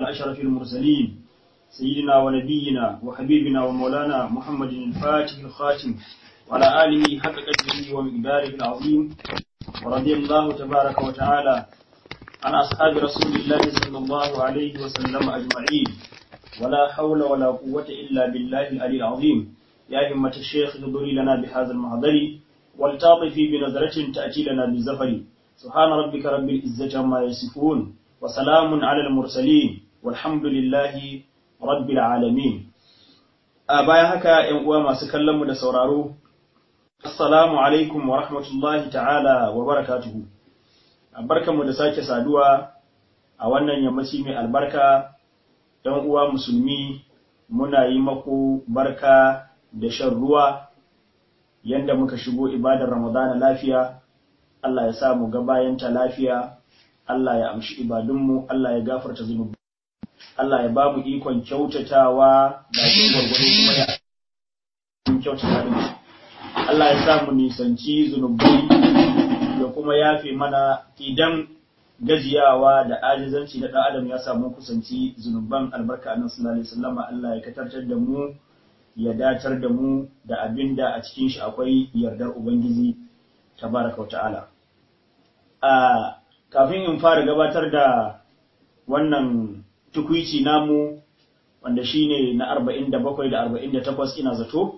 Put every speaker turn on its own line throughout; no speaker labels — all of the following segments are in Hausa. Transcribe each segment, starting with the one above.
أشرف المرسلين سيدنا ونبينا وحبيبنا ومولانا محمد الفاتح الخاتم وعلى آله حق قدره ومقداره العظيم ورضي الله تبارك وتعالى عن أصحاب رسول الله صلى الله عليه وسلم أجمعين ولا حول ولا قوة إلا بالله العلي العظيم يا همة الشيخ اهضري لنا بهذا المحضر والتاطفي بنظرة تأتي لنا بالزفر سبحان ربك رب العزة عما يصفون وسلام على المرسلين والحمد لله رب العالمين a bayan haka ‘yan uwa masu kallonmu da sauraro, Assalamu alaikum wa rahmatullahi ta'ala wa barakatuhu. Barkanmu da sake saduwa a wannan yammaci mai albarka, ‘yan uwa musulmi muna yi maku barka da shan ruwa yanda muka shigo ibadar Ramadana lafiya, Allah ya sa mu ga bayanta lafiya, Allah ya amshi ibadunmu, Allah ya gafarta zunubi. Allah ya ba mu ikon kyautatawa da shi gwargwado kuma ya kyautata da Allah ya sa mu nisanci zunubai da kuma yafe mana idan gajiyawa da ajizanci na ɗan adam ya samu kusanci zunuban albarka annabi sallallahu alaihi wasallam Allah ya katartar da mu ya datar da mu da abin da a cikin shi akwai yardar ubangiji tabaraka wa ta'ala a kafin in fara gabatar da wannan tukwici namu wanda shine na arba'in da bakwai da arba'in da takwas ina zato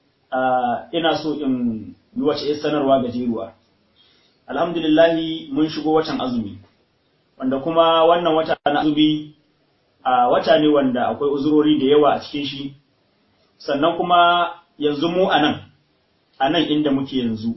ina so in yi wace ya sanarwa gajeruwa alhamdulillahi mun shigo watan azumi wanda kuma wannan wata na azumi a wata ne wanda akwai uzurori da yawa a cikin shi sannan kuma yanzu mu a nan a nan inda muke yanzu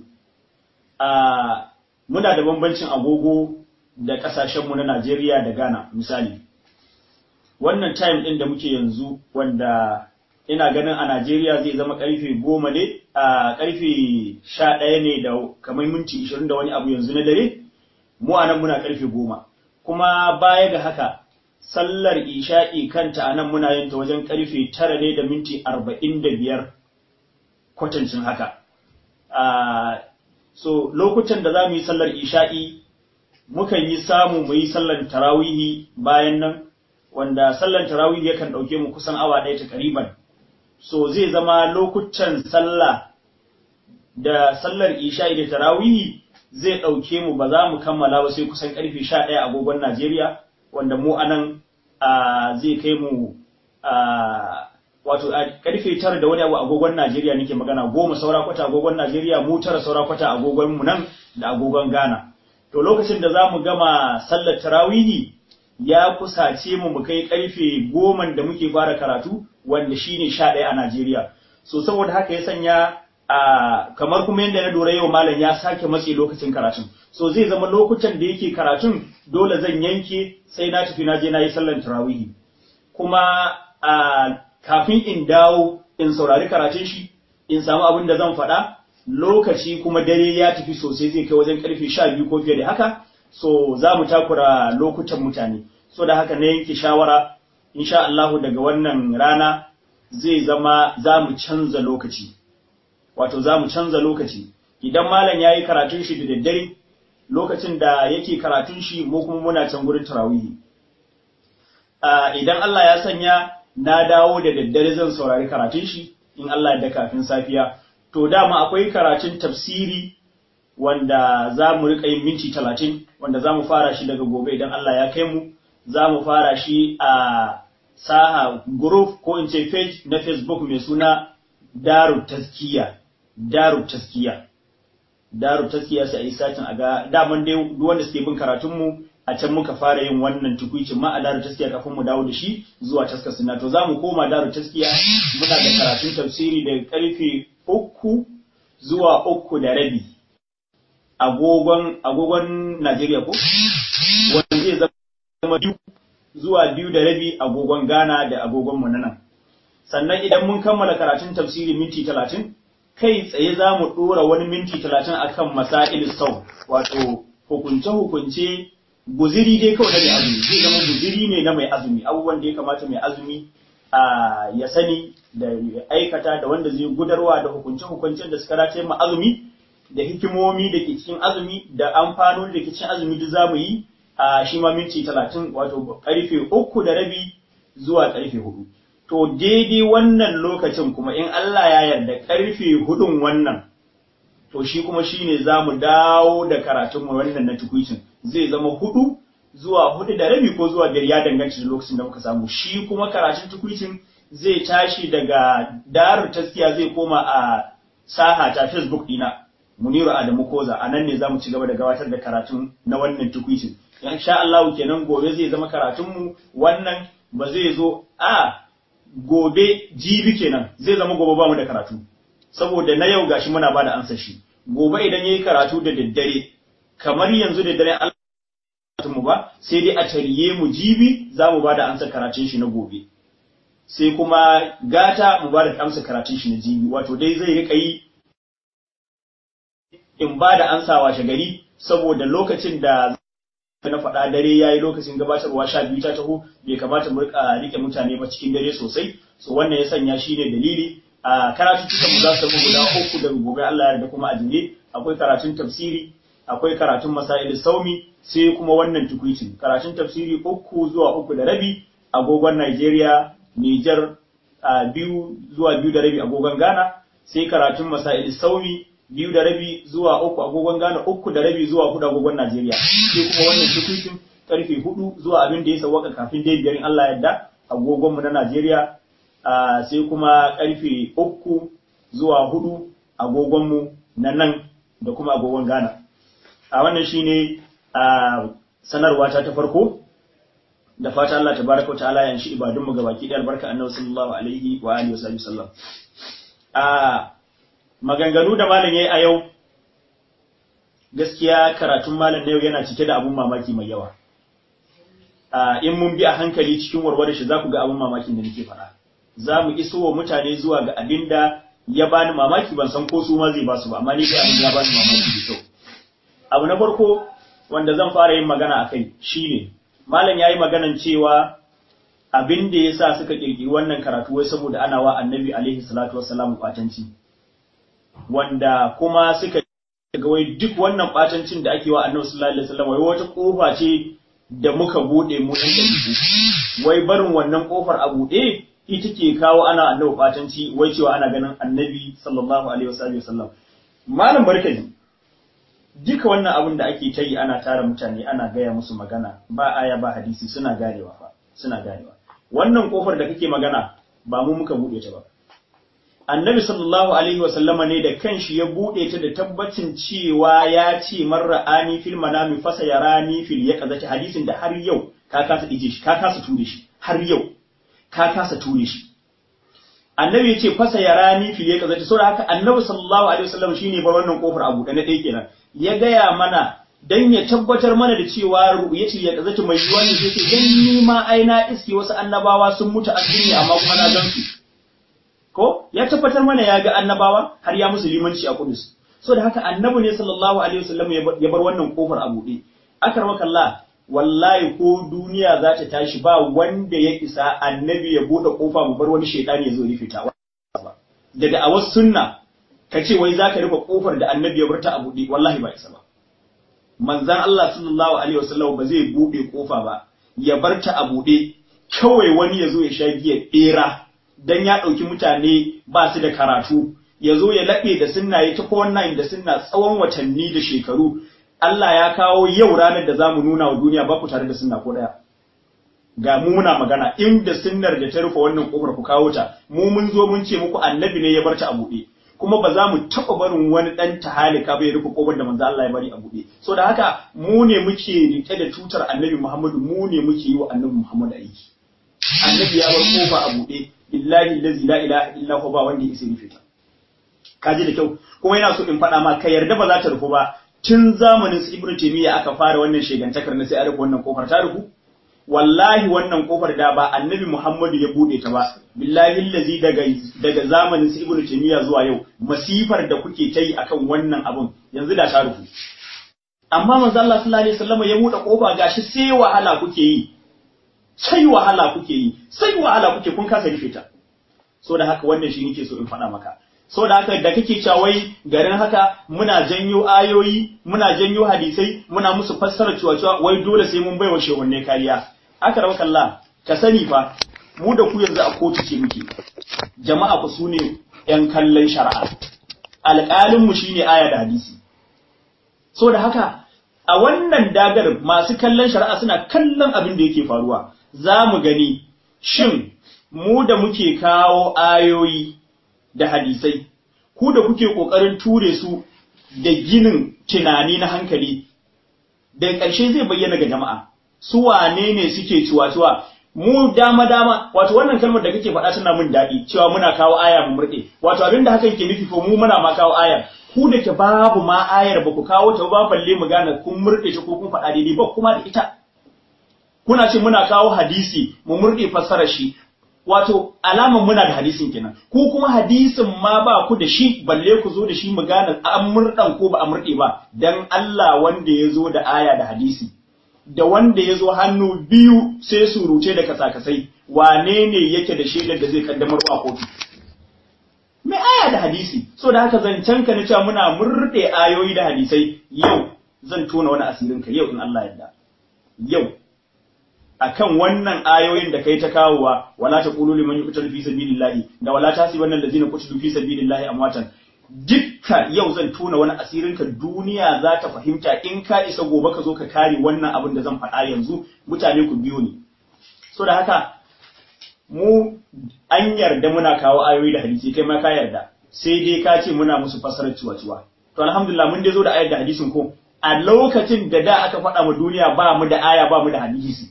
muna da bambancin agogo da ƙasashenmu na Najeriya da Ghana misali wannan time ɗin da muke yanzu wanda ina ganin a Najeriya zai zama ƙarfe goma ne a ƙarfe sha ɗaya ne da kamar minti ishirin da wani abu yanzu na dare mu a nan muna ƙarfe goma kuma baya ga haka sallar isha'i kanta a nan muna yin ta wajen ƙarfe tara ne da minti arba'in da biyar kwatancin haka so lokutan da za mu yi sallar isha'i mukan yi samu mu yi sallar tarawihi bayan nan wanda sallar tarawih yakan ɗauke mu kusan awa ɗaya ta kariban so zai zama lokutan sallah da sallar isha'i da tarawihi zai ɗauke mu ba za mu kammala ba sai kusan ƙarfe sha ɗaya agogon Najeriya wanda mu anan zai kai mu wato a ƙarfe tara da wani abu agogon Najeriya nake magana goma saura kwata agogon Najeriya mu tara saura kwata agogon mu nan da agogon Ghana to lokacin da za mu gama sallar tarawihi ya kusace mu mu kai karfe goma da muke fara karatu wanda shine sha ɗaya a Najeriya. So saboda haka ya sanya a kamar kuma yadda na dora yau malam ya sake matse lokacin karatun. So zai zama lokutan da yake karatun dole zan yanke sai na tafi na je na yi sallar tarawihi. Kuma a kafin in dawo in saurari karatun shi in samu abin da zan faɗa lokaci kuma dare ya tafi sosai zai kai wajen karfe sha biyu ko fiye da haka so za mu takura lokutan mutane so da haka na yanke shawara insha Allah daga wannan rana zai zama za mu canza lokaci wato za mu canza lokaci idan malam ya yi karatun shi da daddare lokacin da yake karatun shi mu kuma muna can gurin tarawihi idan Allah ya sanya na dawo da daddare zan saurari karatun shi in Allah da kafin safiya to dama akwai karatun tafsiri wanda za mu riƙa yin minti talatin wanda za mu fara shi daga gobe idan Allah ya kai mu za mu fara shi a saha group ko in ce page na facebook mai suna daru taskiya daru taskiya daru taskiya sai a yi satin a ga daman dai duk wanda suke bin karatunmu a can muka fara yin wannan tukuicin ma a daru taskiya kafin mu dawo da shi zuwa taskar suna to za mu koma daru taskiya muna da karatun tafsiri daga karfe uku zuwa uku da rabi agogon agogon Najeriya ko wanda zai zama biyu zuwa biyu da rabi agogon Ghana da agogon mu nan sannan idan mun kammala karatun tafsiri minti talatin kai tsaye za mu ɗora wani minti talatin akan masail sau wato hukunce hukunce guziri dai kawai da mai azumi zai zama guziri ne na mai azumi abubuwan da ya kamata mai azumi a ya sani da aikata da wanda zai gudarwa da hukunce hukuncen da suka dace ma azumi da hikimomi da ke cikin azumi da amfanoni da ke cikin azumi duk zamu yi a shi ma minti talatin wato karfe uku da rabi zuwa karfe hudu to daidai wannan lokacin kuma in Allah ya yarda karfe hudun wannan to shi kuma shine za mu dawo da karatun mu wannan na tukuicin zai zama hudu zuwa hudu da rabi ko zuwa biyar ya danganci da lokacin da muka samu shi kuma karatun tukuicin zai tashi daga darul taskiya zai koma a saha ta facebook dina muniru adamu koza a nan ne za mu ci gaba da gabatar da karatun na wannan tukuicin insha Allah kenan gobe zai zama karatun mu wannan ba zai zo a gobe jibi kenan zai zama gobe ba mu da karatu saboda na yau gashi muna bada ansa shi gobe idan yayi karatu da daddare kamar yanzu da dare Allah mu ba sai dai a tariye mu jibi za mu bada ansa karatun shi na gobe sai kuma gata mu bada amsa karatun shi na jibi wato dai zai rika yi in bada ansa washe gari saboda lokacin da na faɗa dare ya yi lokacin gabatarwa sha biyu ta taho bai kamata mu rika rike mutane ba cikin dare sosai so wannan ya sanya shi ne dalili a karatun mu za su zama guda uku daga gobe Allah ya da kuma ajiye akwai karatun tafsiri akwai karatun masail saumi sai kuma wannan tukuicin karatun tafsiri uku zuwa uku da rabi agogon Najeriya Niger biyu zuwa biyu da rabi agogon Ghana sai karatun masail saumi biyu da rabi zuwa uku agogon Ghana uku da rabi zuwa hudu agogon Najeriya sai kuma wannan tukuicin karfe hudu zuwa abin da ya sawaka kafin dai biyar in Allah yadda agogon mu na Najeriya sai kuma karfe uku zuwa hudu agogon mu na nan da kuma agogon Ghana a wannan shine sanarwa ta ta farko da fata Allah tabaraka wa ta'ala ya shi ibadun mu gabaki da albarka annabi sallallahu alaihi wa alihi wa sallam a maganganu da malam yayi a yau gaskiya karatun malam na yau yana cike da abun mamaki mai yawa a in mun bi a hankali cikin warware shi za ku ga abun mamakin da nake faɗa za mu iso wa mutane zuwa ga abin da ya bani mamaki ban san ko su ma zai ba su ba amma ni kai abin ya bani mamaki da kyau abu na farko wanda zan fara yin magana akai shine malam yayi maganan cewa abin da yasa suka kirkiri wannan karatu wai saboda ana wa annabi alaihi salatu wassalam kwatanci wanda kuma suka ga wai duk wannan batancin da ake wa annabi sallallahu alaihi wasallam wai wata kofa ce da muka bude mu dan dabi'u wai barin wannan kofar a bude ita ke kawo ana annabi batanci wai cewa ana ganin annabi sallallahu alaihi wasallam malam barkani duka wannan abin da ake ta yi ana tara mutane ana gaya musu magana ba aya ba hadisi suna ganewa fa suna ganewa wannan kofar da kake magana ba mu muka bude ta ba annabi sallallahu alaihi wa sallama ne da kanshi ya bude ta da tabbacin cewa ya ce marra'ani fil manami fasa yarani fil yaqazati hadisin da har yau ka kasa ije shi ka kasa ture shi har yau ka kasa ture shi annabi ya ce fasa yarani fil yaqazati saboda haka annabi sallallahu alaihi wa sallam shine bar wannan kofar a buɗe na ɗaya kenan ya gaya mana dan ya tabbatar mana da cewa ru'yatul yaqazati mai yiwuwa ne sai dan ni ma ai na iske wasu annabawa sun mutu a duniya amma kuma na gan su ko ya tabbatar mana ya ga annabawa har ya musu limanci a Kudus so da haka annabi ne sallallahu alaihi wasallam ya bar wannan kofar a buɗe akramaka Allah wallahi ko duniya za ta tashi ba wanda ya isa annabi ya buɗe kofa mu bar wani shaytani ya zo rufe ta da da'awar sunna ka ce wai zaka rufe kofar da annabi ya bar ta a buɗe wallahi ba isa ba manzon Allah sallallahu alaihi wasallam ba zai buɗe kofa ba ya bar ta a buɗe kawai wani ya zo ya sha giya bera dan ya ɗauki mutane ba su da karatu ya zo ya laɓe da sunna ya tafi wannan da sunna tsawon watanni da shekaru Allah ya kawo yau ranar da za mu nuna wa duniya ba ku tare da sunna ko ɗaya ga mu muna magana inda sunnar da ta rufe wannan kofar ku kawo ta mu mun zo mun ce muku annabi ne ya bar ta a buɗe kuma ba za mu taɓa barin wani ɗan tahalika bai rufe kofar da manzo Allah ya bari a buɗe so da haka mu ne muke rike da tutar annabi Muhammadu mu ne muke yi wa annabi Muhammadu aiki annabi ya bar kofa a buɗe billahi allazi la ilaha illa huwa ba wanda yake rufe ta kaji da kyau kuma yana so in faɗa ma ka yarda ba za ta rufu ba tun zamanin su ibnu taymiya aka fara wannan shegantakar na sai a rufe wannan kofar ta rufu wallahi wannan kofar da ba annabi muhammadu ya bude ta ba billahi allazi daga daga zamanin su ibnu taymiya zuwa yau masifar da kuke ta yi akan wannan abun yanzu da ta rufu amma manzo Allah sallallahu alaihi wasallam ya bude kofa gashi sai wahala kuke yi sai wahala kuke yi sai wahala kuke kun kasa rufe ta so da haka wannan shi nake so in faɗa maka so da haka da kake cewa wai garin haka muna janyo ayoyi muna janyo hadisai muna musu fassara cewa cewa wai dole sai mun baiwa shehunne kariya aka rawa kalla ka sani fa mu da ku yanzu a kotu ce muke jama'a ku sune yan kallon shari'a alƙalin mu shine aya da hadisi so da haka a wannan dagar masu kallon shari'a suna kallon abin da yake faruwa za mu gani shin mu da muke kawo ayoyi da hadisai, ku da kuke ƙoƙarin ture su da ginin tunani na hankali, da ƙarshe zai bayyana ga jama'a, su wane ne suke cuwa-cuwa, mu dama-dama, wato wannan kalmar da kake faɗa tana mun daɗi, cewa muna kawo aya mu murɗe, wato abin da hakan ke nufi ko mu muna ma kawo ayar, ku da ke babu ma ayar ba ku kawo ta ba balle mu gane kun murɗe ta ko kun faɗa daidai ba kuma da ita. Kuna ce muna kawo hadisi mu murɗe fassarar shi, wato alaman muna da hadisin kenan ku kuma hadisin ma ba ku da shi balle ku zo da shi mu gane an murdan ko ba a murde ba dan Allah wanda ya zo da aya da hadisi da wanda ya zo hannu biyu sai surute da kasakasai wane ne yake da shaidar da zai kaddamar a kotu mai aya da hadisi so da haka zancen ka na cewa muna murde ayoyi da hadisai yau zan tona wani asirin ka yau in Allah yarda yau akan wannan ayoyin da kai ta kawowa wala taqulu liman yuqtalu fi sabilillahi da wala tasibanna allazina qutilu fi sabilillahi amwatan dukka yau zan tona wani asirin ka duniya za ta fahimta in ka isa gobe ka zo ka kare wannan abin da zan faɗa yanzu mutane ku biyo ni so da haka mu an yarda muna kawo ayoyi da hadisi kai ma ka yarda sai dai ka ce muna musu fassarar ciwa-ciwa to alhamdulillah mun dai zo da ayar da hadisin ko a lokacin da da aka faɗa ma duniya ba mu da aya ba mu da hadisi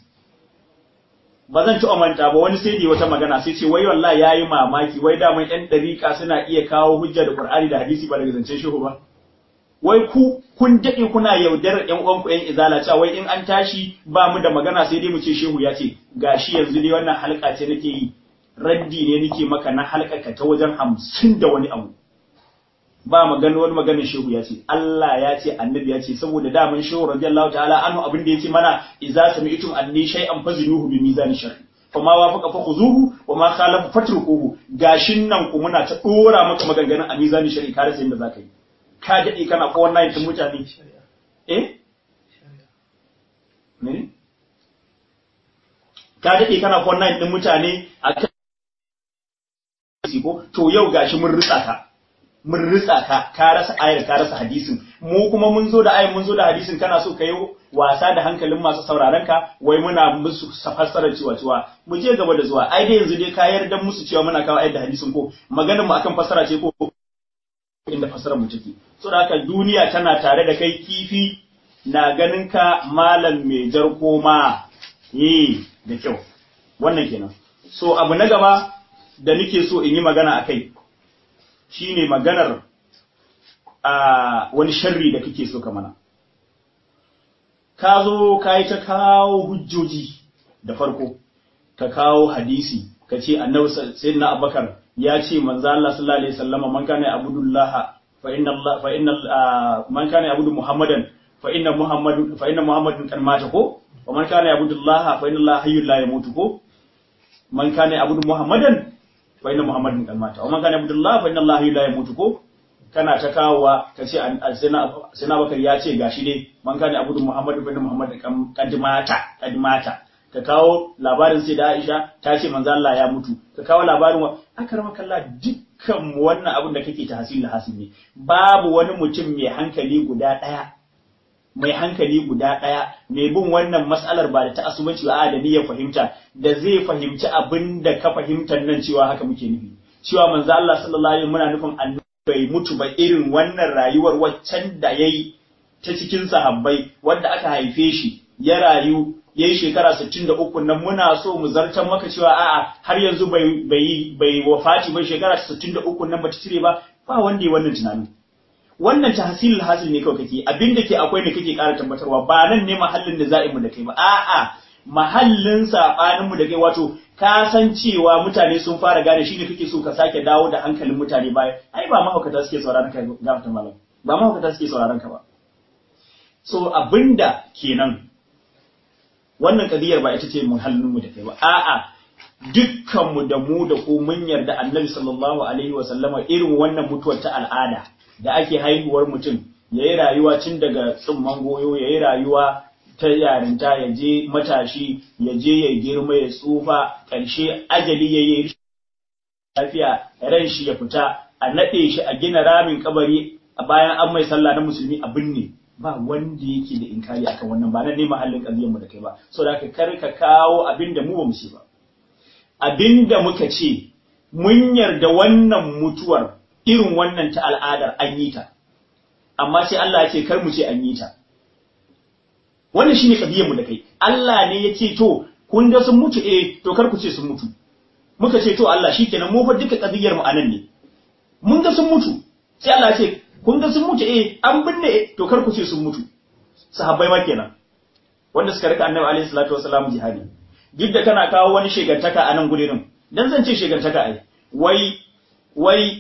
ba zan ci manta ba wani sai da wata magana sai ce wai wallahi yayi mamaki wai da mun ɗan dariƙa suna iya kawo hujja da Qur'ani da hadisi ba daga zancen shehu ba wai ku kun dade kuna yaudarar ƴan uwanku ƴan izala cewa wai in an tashi ba mu da magana sai dai mu ce shehu ya ce gashi yanzu dai wannan halka ce nake yi raddi ne nake maka na halka ta wajen hamsin da wani abu ba magana wani maganar shehu ya ce Allah ya ce annabi ya ce saboda daman shehu radiyallahu ta'ala anhu abin da yace mana idza sami'tum anni shay'an fazinuhu bi mizan shar'i fama wafaqa fa khuzuhu wa ma khalafa fatrukuhu gashin nan ku muna ta dora maka maganganun a mizan shar'i ka rasa yadda zaka yi ka dade kana ko wannan tun mutane eh ne ka dade kana ko wannan din mutane akan ko to yau gashi mun ritsa ka mun ritsa ka ka rasa ayar ka rasa hadisin mu kuma mun zo da ayar mun zo da hadisin kana so ka yi wasa da hankalin masu sauraron ka wai muna musu fassarar cewa cewa mu je gaba da zuwa ai dai yanzu dai ka yarda musu cewa muna kawo ayar da hadisin ko maganar mu akan fassara ce ko inda fassarar mu take so da haka duniya tana tare da kai kifi na ganin ka malam mai jar koma eh da kyau wannan kenan so abu na gaba da nake so in yi magana akai shine maganar a wani sharri da kake so ka mana ka zo ka yi ta kawo hujjoji da farko ka kawo hadisi ka ce annabi sayyidina abubakar ya ce manzo Allah sallallahu alaihi wasallam man kana abudullah fa inna Allah fa inna man kana abudu muhammadan fa inna muhammadu fa inna muhammadun kan mata ko wa man kana abudullah fa inna Allah hayyul la yamutu ko man kana abudu muhammadan fa inna muhammadin kan mata wa man kana abdullah fa inna allah la yamutu ko kana ta kawowa ka ce sina bakar ya ce gashi dai man kana abudu muhammadu fa inna muhammadin kan mata kan mata ka kawo labarin sai da Aisha ta ce manzo Allah ya mutu ka kawo labarin wa akarma kallah dukkan wannan abin da kake ta hasil hasil ne babu wani mutum mai hankali guda daya mai hankali guda ɗaya mai bin wannan mas'alar ba da ta asubanci ba da niyyar fahimta da zai fahimci abin da ka fahimtar nan cewa haka muke nufi cewa manzo Allah sallallahu alaihi muna nufin annabi bai mutu ba irin wannan rayuwar waccan da yayi ta cikin sahabbai wanda aka haife shi ya rayu yayi shekara 63 nan muna so mu zartar maka cewa a'a har yanzu bai bai bai wafati ba shekara 63 nan ba ta cire ba ba wanda ya wannan tunanin wannan tahsilul hasil ne kawai kake abin da ke akwai ne kake ƙara tabbatarwa ba nan ne mahallin da za'i mu da kai ba a'a mahallin sabanin mu da kai wato ka san cewa mutane sun fara gane shi ne kake so ka sake dawo da hankalin mutane baya ai ba mahaukata suke sauraron ka gafata malam ba mahaukata suke sauraron ka ba so abinda kenan wannan kadiyar ba ita ce muhallin mu da kai ba a'a dukkanmu da mu da ku mun yarda annabi sallallahu alaihi wa sallama irin wannan mutuwar ta al'ada da ake haihuwar mutum yayi rayuwa tun daga tsumman goyo yayi rayuwa ta yarinta ya je matashi ya je ya girma ya tsufa ƙarshe ajali ya yi lafiya ran shi ya fita a naɗe shi a gina ramin kabari a bayan an mai sallah na musulmi a binne ba wanda yake da inkari akan wannan ba nan ne mahallin ƙaziyar mu da kai ba so da ka kar ka kawo abin da mu ba mu ce ba abin da muka ce mun yarda wannan mutuwar irin wannan ta al'adar an yi ta amma sai Allah ya ce kar mu ce an yi ta wannan shine kadiyar mu da kai Allah ne ya ce to kun ga sun mutu eh to kar ku ce sun mutu muka ce to Allah shikenan mu fa duka kadiyar mu anan ne mun ga sun mutu sai Allah ya ce kun ga sun mutu eh an binne eh to kar ku ce sun mutu sahabbai ma kenan wanda suka rika annabi alaihi salatu wasalam jihadi duk da kana kawo wani shegantaka a nan gurin dan zan ce shegantaka ai wai wai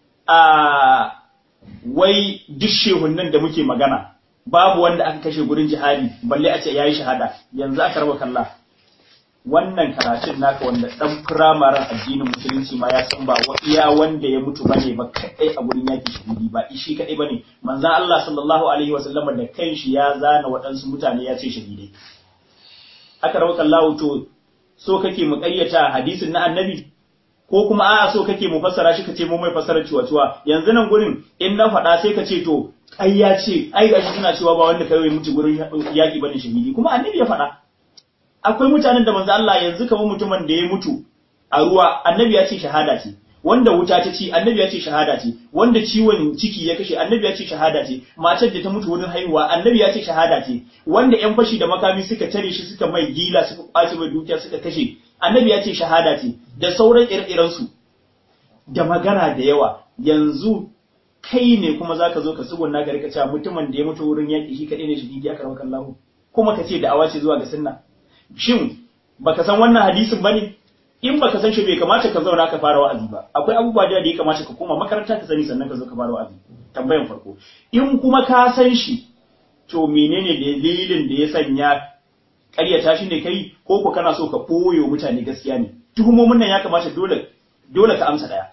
a wai duk shehunnan da muke magana babu wanda aka kashe gurin jihadi balle a ce yayi shahada yanzu aka raba kalla wannan karatun naka wanda dan firamaren addinin musulunci ma ya san ba iya wanda ya mutu bane ba kadai a gurin yaki shahidi ba shi kadai bane manzon Allah sallallahu alaihi wasallam da kanshi ya zana waɗansu mutane ya ce shahidai aka raba kallahu to so kake mu ƙaryata hadisin na annabi ko kuma a'a so kake mu fassara shi kace mu mai fassara ciwa-ciwa yanzu nan gurin in na faɗa sai ka ce to ai ya ce ai gashi suna cewa ba wanda kai mutu gurin yaki bane shahidi kuma annabi ya faɗa akwai mutanen da manzo Allah yanzu kamar mutumin da ya mutu a ruwa annabi ya ce shahada ce wanda wuta ta ci annabi ya ce shahada ce wanda ciwon ciki ya kashe annabi ya ce shahada ce matar da ta mutu wurin haihuwa annabi ya ce shahada ce wanda yan fashi da makami suka tare shi suka mai gila suka kwace mai dukiya suka kashe annabi ya ce shahada ce da sauran ire su da magana da yawa yanzu kai ne kuma zaka zo ka tsugunna ka rika cewa mutumin da ya mutu wurin yaki shi kadai ne shahidi aka rawa kallahu kuma ka ce da'awa ce zuwa ga sunna shin baka san wannan hadisin bane in baka san shi bai kamata ka zauna ka fara wa'azi ba akwai abubuwa da ya kamata ka koma makaranta ka sani sannan ka zo ka fara wa'azi tambayan farko in kuma ka san shi to menene dalilin da ya sanya ƙaryata shi ne kai ko ko kana so ka koyo mutane gaskiya ne tuhumomin nan ya kamata dole dole ka amsa daya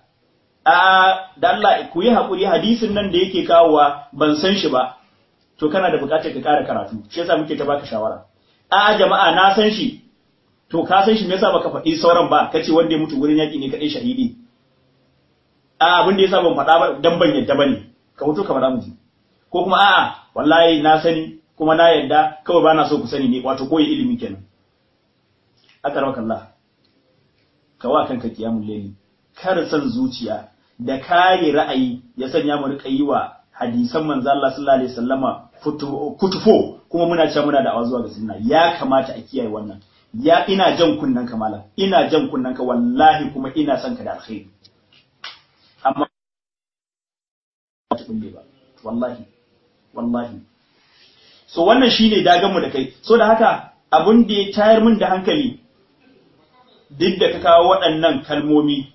a da Allah ku yi hakuri hadisin nan da yake kawowa ban san shi ba to kana da buƙatar ka ƙara karatu shi yasa muke ta baka shawara a jama'a na san shi to ka san shi me yasa baka faɗi sauran ba kace wanda ya mutu gurin yaƙi ne kadai shahidi a abin da yasa ban faɗa ba dan ban yadda bane ka mutu ka faɗa miji ko kuma a'a wallahi na sani kuma na yadda kawai bana so ku sani ne wato koyi ilimi kenan akarwaka Allah ka wa kanka kiyamul layli kar san zuciya da kare ra'ayi ya sanya mu rika yi wa hadisan manzo Allah sallallahu alaihi wasallama kutufo kuma muna cewa muna da zuwa ga sunna ya kamata a kiyaye wannan ya ina jan kunnan ka malam ina jan kunnan ka wallahi kuma ina son ka da alkhairi amma ba wallahi wallahi so wannan shine dagan mu da kai so da haka abun da ya tayar min da hankali duk da ka kawo waɗannan kalmomi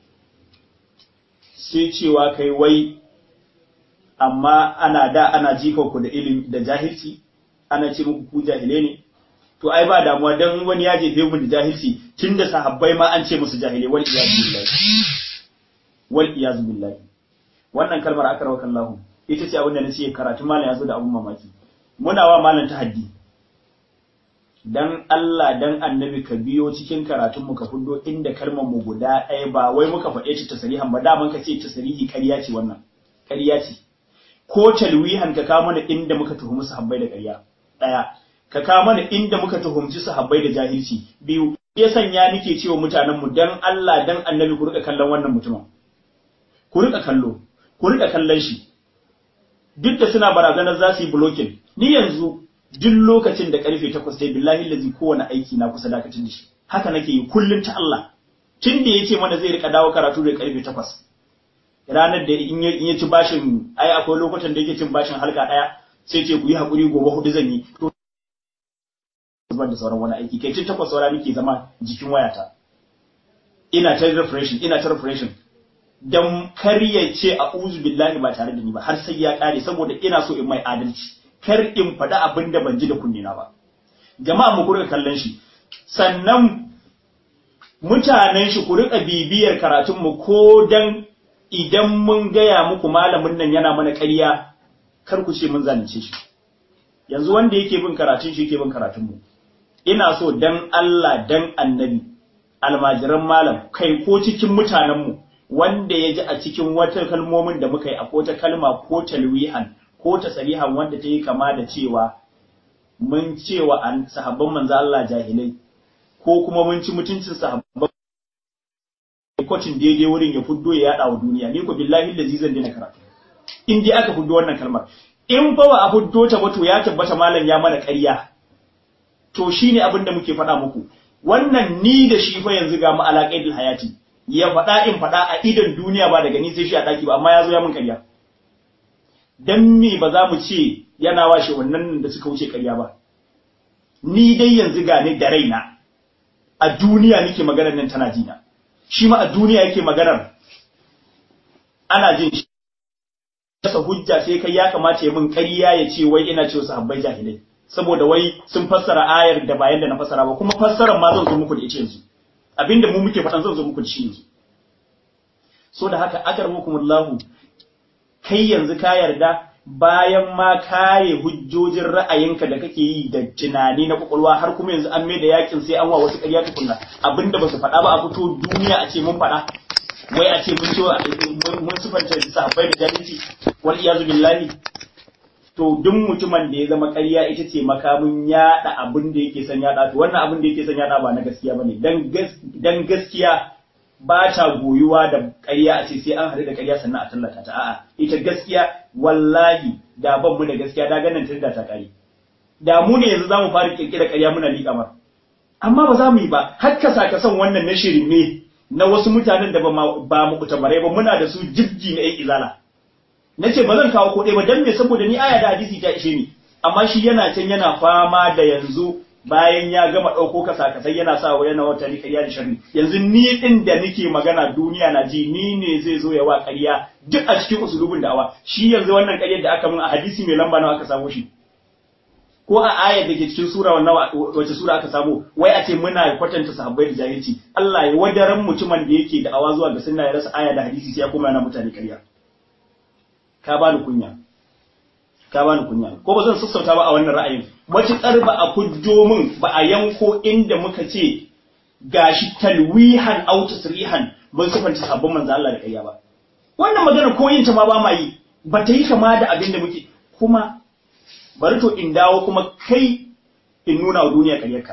sai cewa kai wai amma ana da ana jika ku da ilimi da jahilci ana ce muku ku jahile ne to ai ba damuwa dan wani ya jefe mu da jahilci tunda sahabbai ma an ce musu jahile wal iyazu billahi wal iyazu billahi wannan kalmar akarwa kallahu ita ce abin da nace karatu malam ya zo da abun mamaki muna wa malam tahaddi dan Allah dan annabi ka biyo cikin karatun mu ka fudo inda kalmar mu guda ɗaya ba wai muka faɗe ta tasarihan ba daman ka ce tasarihi ƙarya ce wannan ƙarya ce ko talwihan ka kawo mana inda muka tuhumi sahabbai da ƙarya ɗaya ka kawo mana inda muka tuhumci sahabbai da jahilci biyu ya sanya nike cewa mutanen mu dan Allah dan annabi ku rika kallon wannan mutumin ku rika kallo ku rika kallon shi duk da suna barazanar za su yi blocking ni yanzu duk lokacin da karfe 8 sai billahi lazi kowane aiki na kusa dakatin da shi haka nake yi kullun ta Allah tun da yace mana zai rika dawo karatu da karfe 8 ranar da in ya ci bashin ai akwai lokutan da yake cin bashin halka daya sai ce ku yi hakuri gobe hudu zan yi to ban da sauran wani aiki kai tun takwas saura nake zama jikin wayata ina ta refreshing ina ta refreshing dan kar ya ce a'udhu billahi ba tare da ni ba har sai ya kare saboda ina so in mai adalci kar in faɗi abin da ban ji da kunne na ba jama'a mu kurka kallon shi sannan mutanen shi ku riƙa bibiyar karatunmu ko dan idan mun gaya muku malamin nan yana mana ƙarya kar ku ce mun zalunce shi yanzu wanda yake bin karatun shi yake bin karatunmu ina so dan Allah dan annabi almajiran malam kai ko cikin mutanenmu wanda ya ji a cikin wata kalmomin da muka yi a wata kalma ko talwihan ko tasarihan wanda ta yi kama da cewa mun cewa an sahabban manzo Allah jahilai ko kuma mun ci mutuncin sahabban kwacin daidai wurin ya fuddo ya yada wa duniya ni ko billahi da zan dina karatu in dai aka fuddo wannan kalmar in fa ba a fuddo ta ba to ya tabbata malam ya mana ƙarya to shine abin da muke faɗa muku wannan ni da shi fa yanzu ga mu alaƙaidul hayati ya faɗa in faɗa a idan duniya ba daga ni sai shi a ɗaki ba amma ya zo ya mun ƙarya dan me ba za mu ce yana washe wannan da suka wuce ƙarya ba ni dai yanzu ga ni da raina a duniya nake maganar nan tana jina shi ma a duniya yake maganar ana jin shi kasa hujja sai kai ya kamata ya mun ƙarya ya ce wai ina cewa sahabbai jahilai saboda wai sun fassara ayar da bayan da na fassara ba kuma fassarar ma zan zo muku da ita yanzu abinda mu muke faɗan zan zo muku da shi yanzu so da haka akarmukumullahu kai yanzu ka yarda bayan ma kare hujjojin ra'ayinka da kake yi da tunani na kwakwalwa har kuma yanzu an mai da yakin sai an wa wasu ƙarya tukunna abinda ba su faɗa ba a fito duniya a ce mun faɗa wai a ce mun ce mun sufanta sahabbai da jahilci wal iyazu billahi to duk mutumin da ya zama ƙarya ita ce makamin yaɗa abin da yake son yaɗa to wannan abin da yake son yaɗa ba na gaskiya bane dan gaskiya ba ta goyuwa da ƙarya a ce sai an haɗu da ƙarya sannan a tallata ta a'a ita gaskiya wallahi da ban mu da gaskiya da ganin tun da ta ƙari da mu ne yanzu zamu fara kirkira ƙarya muna liƙa mar amma ba za mu yi ba har ka saka son wannan na shirin ne na wasu mutanen da ba mu kutamarai ba muna da su jibji na ƴan izala nace ba zan kawo ko ɗaya ba dan me saboda ni aya da hadisi ta ishe ni amma shi yana can yana fama da yanzu bayan ya gama ɗauko kasa-kasai yana sa wa yana wata ƙarya da sharri yanzu ni ɗin da nake magana duniya na ji ni ne zai zo ya wa ƙarya duk a cikin usulubin da'awa shi yanzu wannan ƙaryar da aka mun a hadisi mai lamba nawa aka samu shi ko a ayar da ke cikin sura wannan wace sura aka samu wai a ce muna kwatanta sahabbai da jahilci Allah ya wadaran mutumin da yake da'awa zuwa ga sunna ya rasa aya da hadisi sai ya koma yana mutane ƙarya ka bani kunya ka bani kunya ko ba zan sassauta ba a wannan ra'ayin matuƙar ba a fujjo min ba a yanko inda muka ce gashi talwihan aw tasrihan mun sifanta sabbin manzo Allah da kayya ba wannan magana ko yin ta ma ba ma yi ba ta yi kama da abin da muke kuma bari to in dawo kuma kai in nuna wa duniya ƙaryarka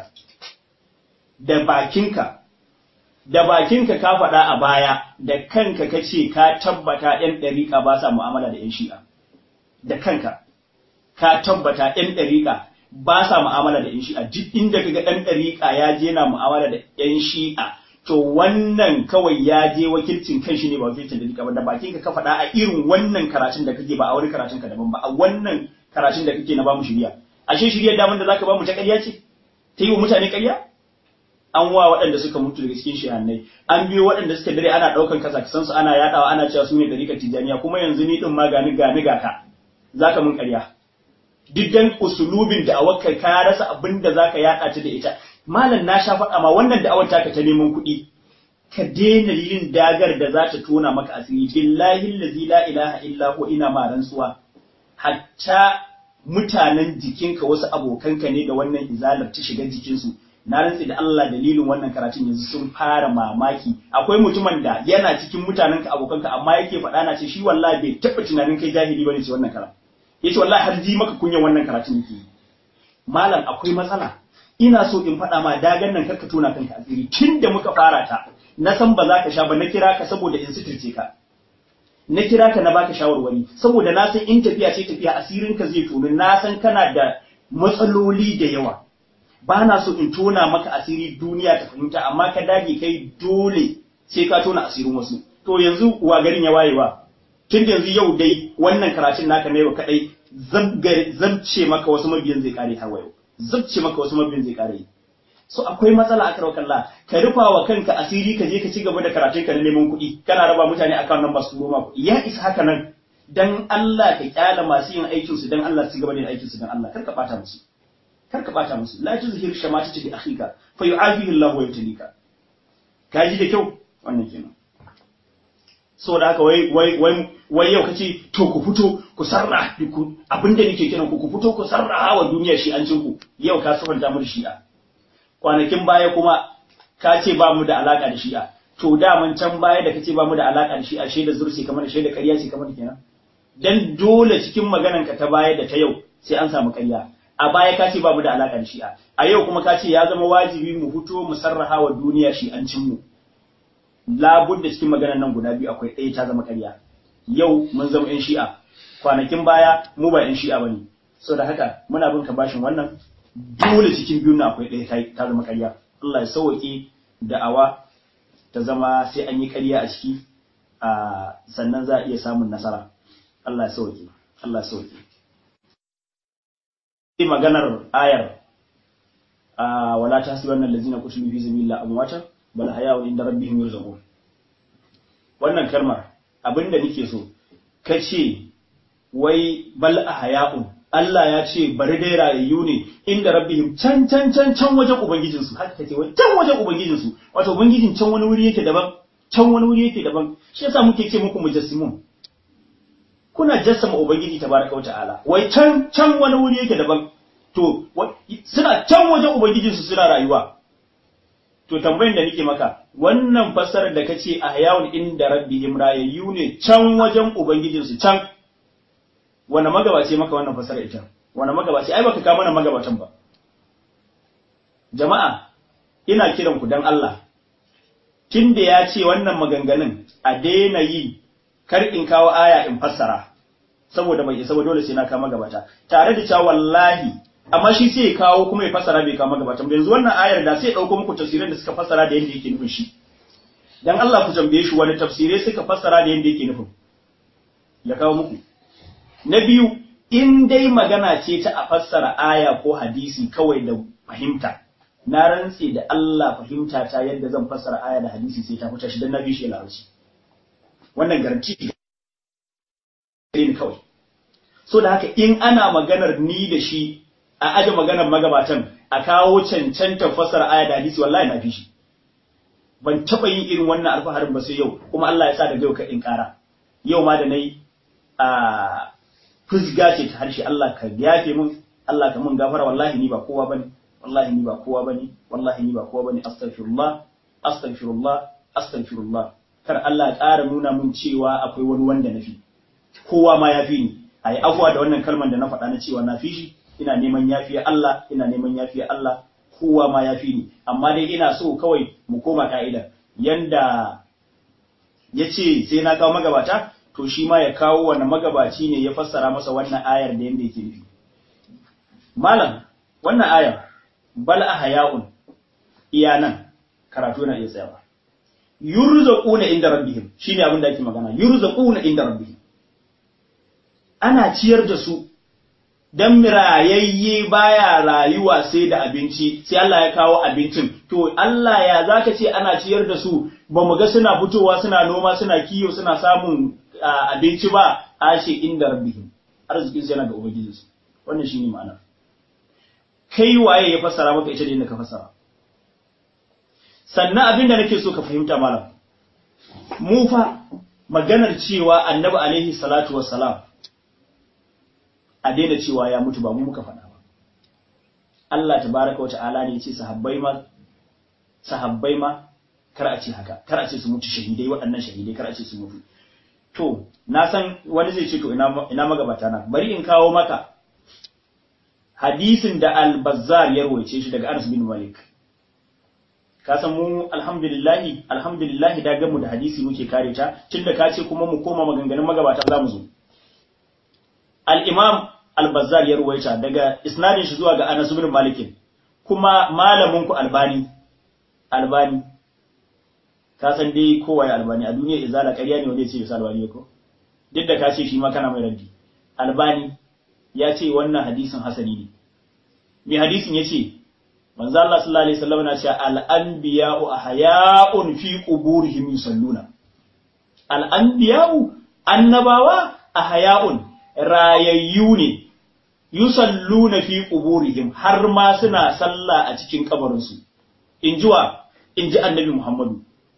da bakinka da bakinka ka faɗa a baya da kanka ka ce ka tabbata ‘yan ɗariƙa ba sa mu'amala da ‘yan shi'a da kanka ka tabbata ‘yan ɗariƙa ba sa mu'amala da ‘yan shi'a duk inda kaga ɗan ɗariƙa ya je na mu'amala da ‘yan shi'a to wannan kawai ya je wakilcin kan shi ne ba wakilcin ɗariƙa ba da bakinka ka faɗa a irin wannan karatun da kake ba a wani karatun ka daban ba a wannan karatun da kake na bamu shirya ashe shiryar daman da zaka bamu ta ƙarya ce ta yi wa mutane ƙarya an wa waɗanda suka mutu daga cikin shehannai an biyo waɗanda suka dare ana ɗaukan kasa su ana yaɗawa ana cewa su ne ɗariƙar tijjaniya kuma yanzu ni ɗin ma gani gani ga ka za ka mun ƙarya duk dan usulubin da awakar ka rasa abin da za ka yaɗa ta da ita malam na sha faɗa ma wannan da awar taka ta neman kuɗi ka daina yin dagar da za ta tona maka asiri billahi allazi la ilaha illa hu ina ma rantsuwa hatta mutanen jikinka wasu abokanka ne da wannan izalar ta shiga jikinsu na rantsi da Allah dalilin wannan karatun yanzu sun fara mamaki akwai mutumin da yana cikin mutanenka abokanka amma yake faɗa na ce shi wallahi bai taɓa tunanin kai jahili bane ce wannan karatu yace wallahi har ji maka kunyan wannan karatun yake malam akwai matsala ina so in faɗa ma dagan nan karka tona kanka asiri tun da muka fara ta na san ba za ka sha ba na kira ka saboda in suturce ka na kira ka na baka shawarwari saboda na san in tafiya ce tafiya asirin ka zai tonu na san kana da matsaloli da yawa ba na so in tona maka asiri duniya ta fahimta amma ka dage kai dole sai ka tona asirin wasu to yanzu wa garin ya wayewa tun da yanzu yau dai wannan karatun naka na yau kadai zabce maka wasu mabiyan zai kare har wayo zabce maka wasu mabiyan zai kare so akwai matsala a karwa kalla ka rufa wa kanka asiri ka je ka ci gaba da karatun ka na neman kuɗi kana raba mutane akan nan masu roma kuɗi ya isa haka nan dan Allah ka kyala masu yin aikin su dan Allah su gaba da aikin su dan Allah kar ka bata musu kar ka bata musu la tuzhir shamata bi akhika fa yu'afihi Allah wa yabtalika ka ji da kyau wannan kenan so da haka wai wai wai wai yau kace to ku fito ku sarra ku abinda nake kiran ku ku fito ku sarra wa duniya shi an ku yau ka sufanta mu da shi'a kwanakin baya kuma ka ce ba mu da alaka da shi'a to daman can baya da kace ba mu da alaka da shi'a shaida zursi kamar shaida ƙarya ce kamar kenan dan dole cikin maganan ka ta baya da ta yau sai an samu ƙarya a baya ka ce ba mu da alaka da shi'a a yau kuma ka ce ya zama wajibi mu fito mu sarraha wa duniya shi'ancin mu labud da cikin maganan nan guda biyu akwai ɗaya ta zama ƙarya yau mun zama ƴan shi'a kwanakin baya mu ba ƴan shi'a bane so da haka muna bin ka bashin wannan dole cikin biyun nan akwai ɗaya ta zama ƙarya Allah ya sauke da'awa ta zama sai an yi ƙarya a ciki a sannan za a iya samun nasara Allah ya sauke Allah ya sauke sai maganar ayar a wala tahsibanna allazina qutilu fi sabilillahi amwata bal hayawu inda rabbihim yurzaqun wannan kalmar abinda nake so kace wai bal ahya'un Allah ya ce bari dai rayayyu ne inda rabbihim can can can can wajen ubangijin su haka kace wai can wajen ubangijin su wato ubangijin can wani wuri yake daban can wani wuri yake daban shi yasa muke ce muku mujassimun kuna jassama ubangiji tabaraka wa ta'ala wai can can wani wuri yake daban to suna can wajen ubangijin su suna rayuwa to tambayin da nake maka wannan fassarar da kace a hayawun inda rabbihim rayayyu ne can wajen ubangijin su can wanda magabace maka wannan fassarar ita wanda magabace ai baka kawo mana magabatan ba jama'a ina kiran ku dan Allah tunda ya ce wannan maganganun a daina yi kar in kawo aya in fassara saboda bai isa ba dole sai na kawo magabata tare da cewa wallahi amma shi sai ya kawo kuma ya fassara bai kawo magabatan yanzu wannan ayar da sai ya dauko muku tafsirin da suka fassara da yanda yake nufin shi dan Allah ku tambaye shi wani tafsirai suka fassara da yanda yake nufin ya kawo muku na biyu in dai magana ce ta a fassara aya ko hadisi kawai da fahimta na rantse da Allah fahimta ta yadda zan fassara aya da hadisi sai ta fita shi dan na bi shi larabci wannan garanti ne kawai so da haka in ana maganar ni da shi a aje maganar magabatan a kawo cancantar fassara aya da hadisi wallahi na fi shi ban taba yin irin wannan alfaharin ba sai yau kuma Allah ya sa da yau ka in kara yau ma da nayi a fusga ce ta harshe Allah ka yafe mun Allah ka mun gafara wallahi ni ba kowa bane wallahi ni ba kowa bane wallahi ni ba kowa bane astaghfirullah astaghfirullah astaghfirullah kar Allah ya ƙara nuna mun cewa akwai wani wanda nafi kowa ma yafi ni ayi abuwa da wannan kalmar da na faɗa na cewa na fi shi ina neman yafiya Allah ina neman yafiya Allah kowa ma yafi ni amma dai ina so kawai mu koma ka'ida yanda yace sai na kawo magabata to shi ma ya kawo wani magabaci ne ya fassara masa wannan ayar da yanda yake nufi malam wannan ayar bal ahya'un iya nan karatu na iya tsayawa yurzaquna inda rabbihim shine abin da ake magana yurzaquna inda rabbihim ana ciyar da su dan mirayayye baya rayuwa sai da abinci sai Allah ya kawo abincin to Allah ya zaka ce ana ciyar da su ba mu ga suna fitowa suna noma suna kiyo suna samun abinci ba ashe inda rabbihim arzikin su yana da ubangijinsu wannan shine ma'ana kai waye ya fassara maka ita da yadda ka fassara sannan abin da nake so ka fahimta malam mu fa maganar cewa annabi alaihi salatu wassalam a daina cewa ya mutu ba mu muka faɗa ba Allah tabaraka wa ta'ala ne ya ce sahabbai ma sahabbai ma kar a ce haka kar a ce su mutu shahidai waɗannan shahidai kar a ce su mutu to na san wani zai ce to ina ina magabata na bari in kawo maka hadisin da al-Bazzar ya rawaice shi daga Anas bin Malik ka san mu alhamdulillahi alhamdulillahi da gamu da hadisi muke kare ta tunda ka ce kuma mu koma maganganun magabata za mu zo al-Imam al-Bazzar ya ruwaita daga isnadin shi zuwa ga Anas bin Malik kuma malamin ku Albani Albani ka san dai kowa ya Albani a duniya izala ƙarya ne wanda ya ce bisa Albani ko duk da ka ce shi ma kana mai raddi Albani ya ce wannan hadisin hasani ne mai hadisin ya ce manzo Allah sallallahu alaihi wasallam na cewa al-anbiya'u ahya'un fi quburihim yusalluna al-anbiya'u annabawa ahya'un rayayyu ne yusalluna fi quburihim har ma suna sallah a cikin kabarin su injiwa inji annabi Muhammadu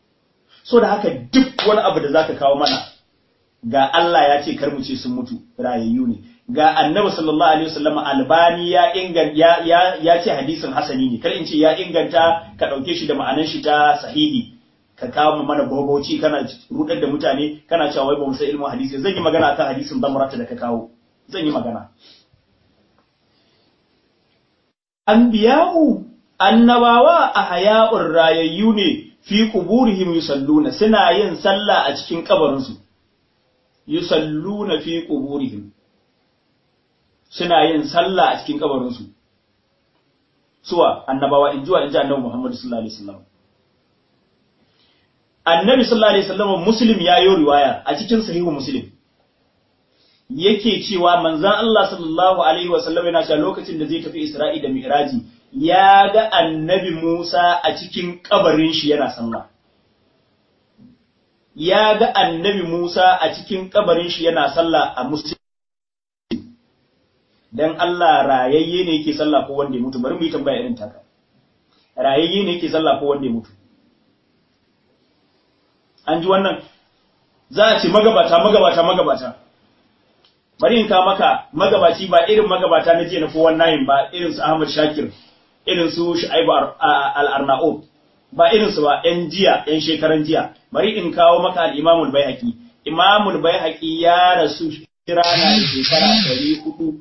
so da haka duk wani abu da zaka kawo mana ga Allah ya ce kar mu ce sun mutu rayayyu ne ga annabi sallallahu alaihi wasallam albani ya inganta ya, ya, ya ce hadisin hasani ne kar in ce ya inganta ka dauke shi da ma'anar shi ta sahihi ka kawo mana boboci kana rudar da mutane kana cewa wai ba mu san ilmin hadisi zan yi magana akan hadisin damrata da ka kawo zan yi magana anbiya'u annabawa a haya'ur rayayyu ne fi quburihim yusalluna suna yin sallah a cikin kabarinsu yusalluna fi quburihim suna yin sallah a cikin kabarinsu suwa annabawa in jiwa in ji annabi Muhammad sallallahu alaihi wasallam annabi sallallahu alaihi wasallam muslim ya yi riwaya a cikin sahihu muslim yake cewa manzon Allah sallallahu alaihi wasallam yana cewa lokacin da zai tafi Isra'i da Mi'raji ya ga annabi Musa a cikin kabarin shi yana sallah ya ga annabi Musa a cikin kabarin shi yana sallah a muslim dan Allah rayayye ne yake sallah ko wanda ya mutu bari mu yi tambaya irin taka rayayye ne yake sallah ko wanda ya mutu an ji wannan za a ce magabata magabata magabata bari in ka maka magabaci ba irin magabata na jiya na 419 ba irin su Ahmad Shakir irin su Shu'aibu al-Arnaud ba irin su ba yan jiya yan shekaran jiya bari in kawo maka al-Imam al-Baihaqi Imam al-Baihaqi ya rasu kira na shekara 400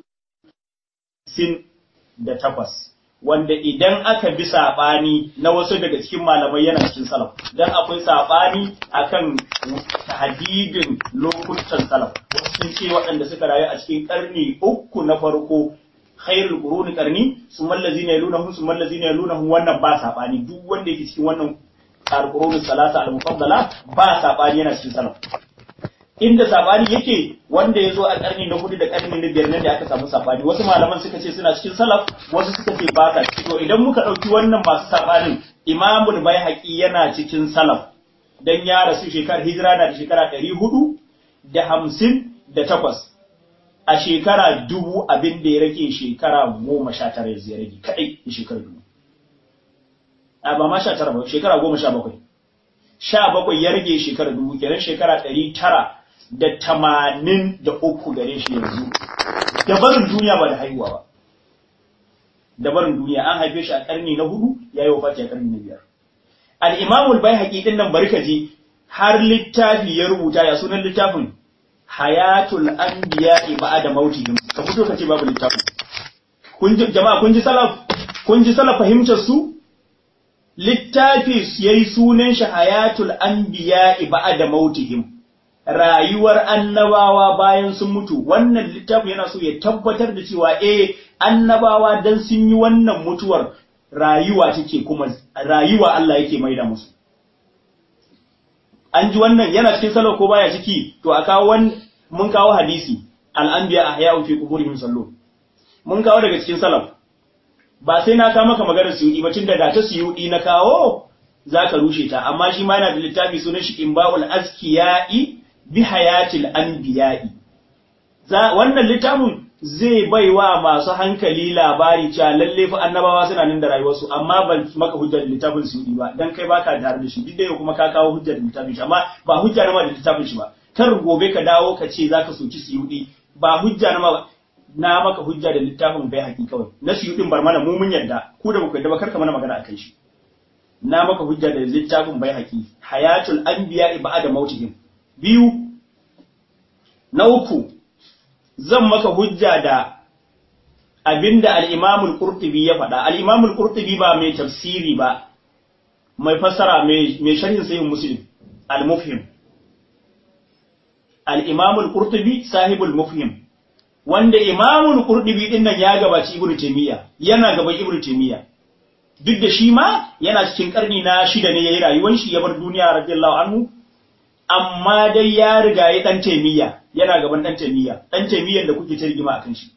sin da takwas wanda idan aka bi saɓani na wasu daga cikin malamai yana cikin salaf dan akwai saɓani akan hadidin lokutan salaf wasu sun ce waɗanda suka rayu a cikin ƙarni uku na farko khairul quruni qarni summa allazina yalunahum summa allazina yalunahum wannan ba saɓani duk wanda yake cikin wannan qurunus salasa al-mufaddala ba saɓani yana cikin salaf inda sabani yake wanda ya zo a karni na hudu da karni na biyar nan da aka samu sabani wasu malaman suka ce suna cikin salaf wasu suka ce ba sa to idan muka ɗauki wannan masu sabanin imamul baihaqi yana cikin salaf dan ya rasu shekarar hijira na da shekara ɗari hudu da hamsin da takwas a shekara dubu abin da ya rage shekara goma sha tara ya rage kaɗai da shekara dubu a ba ma sha tara ba shekara goma sha bakwai sha bakwai ya rage shekara dubu kenan shekara ɗari tara da tamanin da uku gare shi yanzu da barin duniya ba da haihuwa ba da barin duniya an haife shi a karni na hudu ya yi wafati a karni na biyar al-imamul bai din nan bari ka ji har littafi ya rubuta ya sunan littafin hayatul anbiya ba'da mautihim ka fito ka ce babu littafin kun ji jama'a kun ji salaf kun ji salaf fahimtar su littafi yayi sunan shi hayatul anbiya ba'da mautihim rayuwar annabawa bayan sun mutu wannan littafin yana so ya tabbatar da cewa eh annabawa dan sun yi wannan mutuwar rayuwa take kuma rayuwa Allah yake maida musu an ji wannan yana cikin salo ko baya ciki to a kawo mun kawo hadisi al-anbiya ahya'u fi quburihim sallu mun kawo daga cikin salaf ba sai na kawo maka maganar suyudi ba tunda da ta suyudi na kawo zaka rushe ta amma shi ma yana da littafi sunan shi imba'ul azkiya'i bi hayatil anbiya'i za wannan littafin zai baiwa masu hankali labari cewa lalle fa annabawa suna nan da rayuwarsu amma ban maka hujjar littafin su yi ba dan kai baka tare da shi duk da kuma ka kawo hujjar littafin shi amma ba hujja na ma da littafin shi ba kar gobe ka dawo ka ce zaka soki suyudi ba hujja na ma na maka hujja da littafin bai haƙi kawai na suyudin bar mana mu mun yarda ku da muku yarda ba kar ka mana magana akan shi na maka hujja da littafin bai haƙi hayatul anbiya ba'da mautihim biyu na uku zan maka hujja da abinda al-imamul qurtubi ya faɗa al-imamul qurtubi ba mai tafsiri ba mai fassara mai sharhin sahih muslim al-mufhim al-imamul qurtubi sahibul mufhim wanda imamul qurtubi din nan ya gabaci ibnu taymiya yana gaban ibnu taymiya duk da shi ma yana cikin karni na shida ne yayi rayuwar shi ya bar duniya radiyallahu anhu amma dai ya riga ya dan taimiyya yana gaban dan taimiyya dan taimiyyan da kuke ta rigima akan shi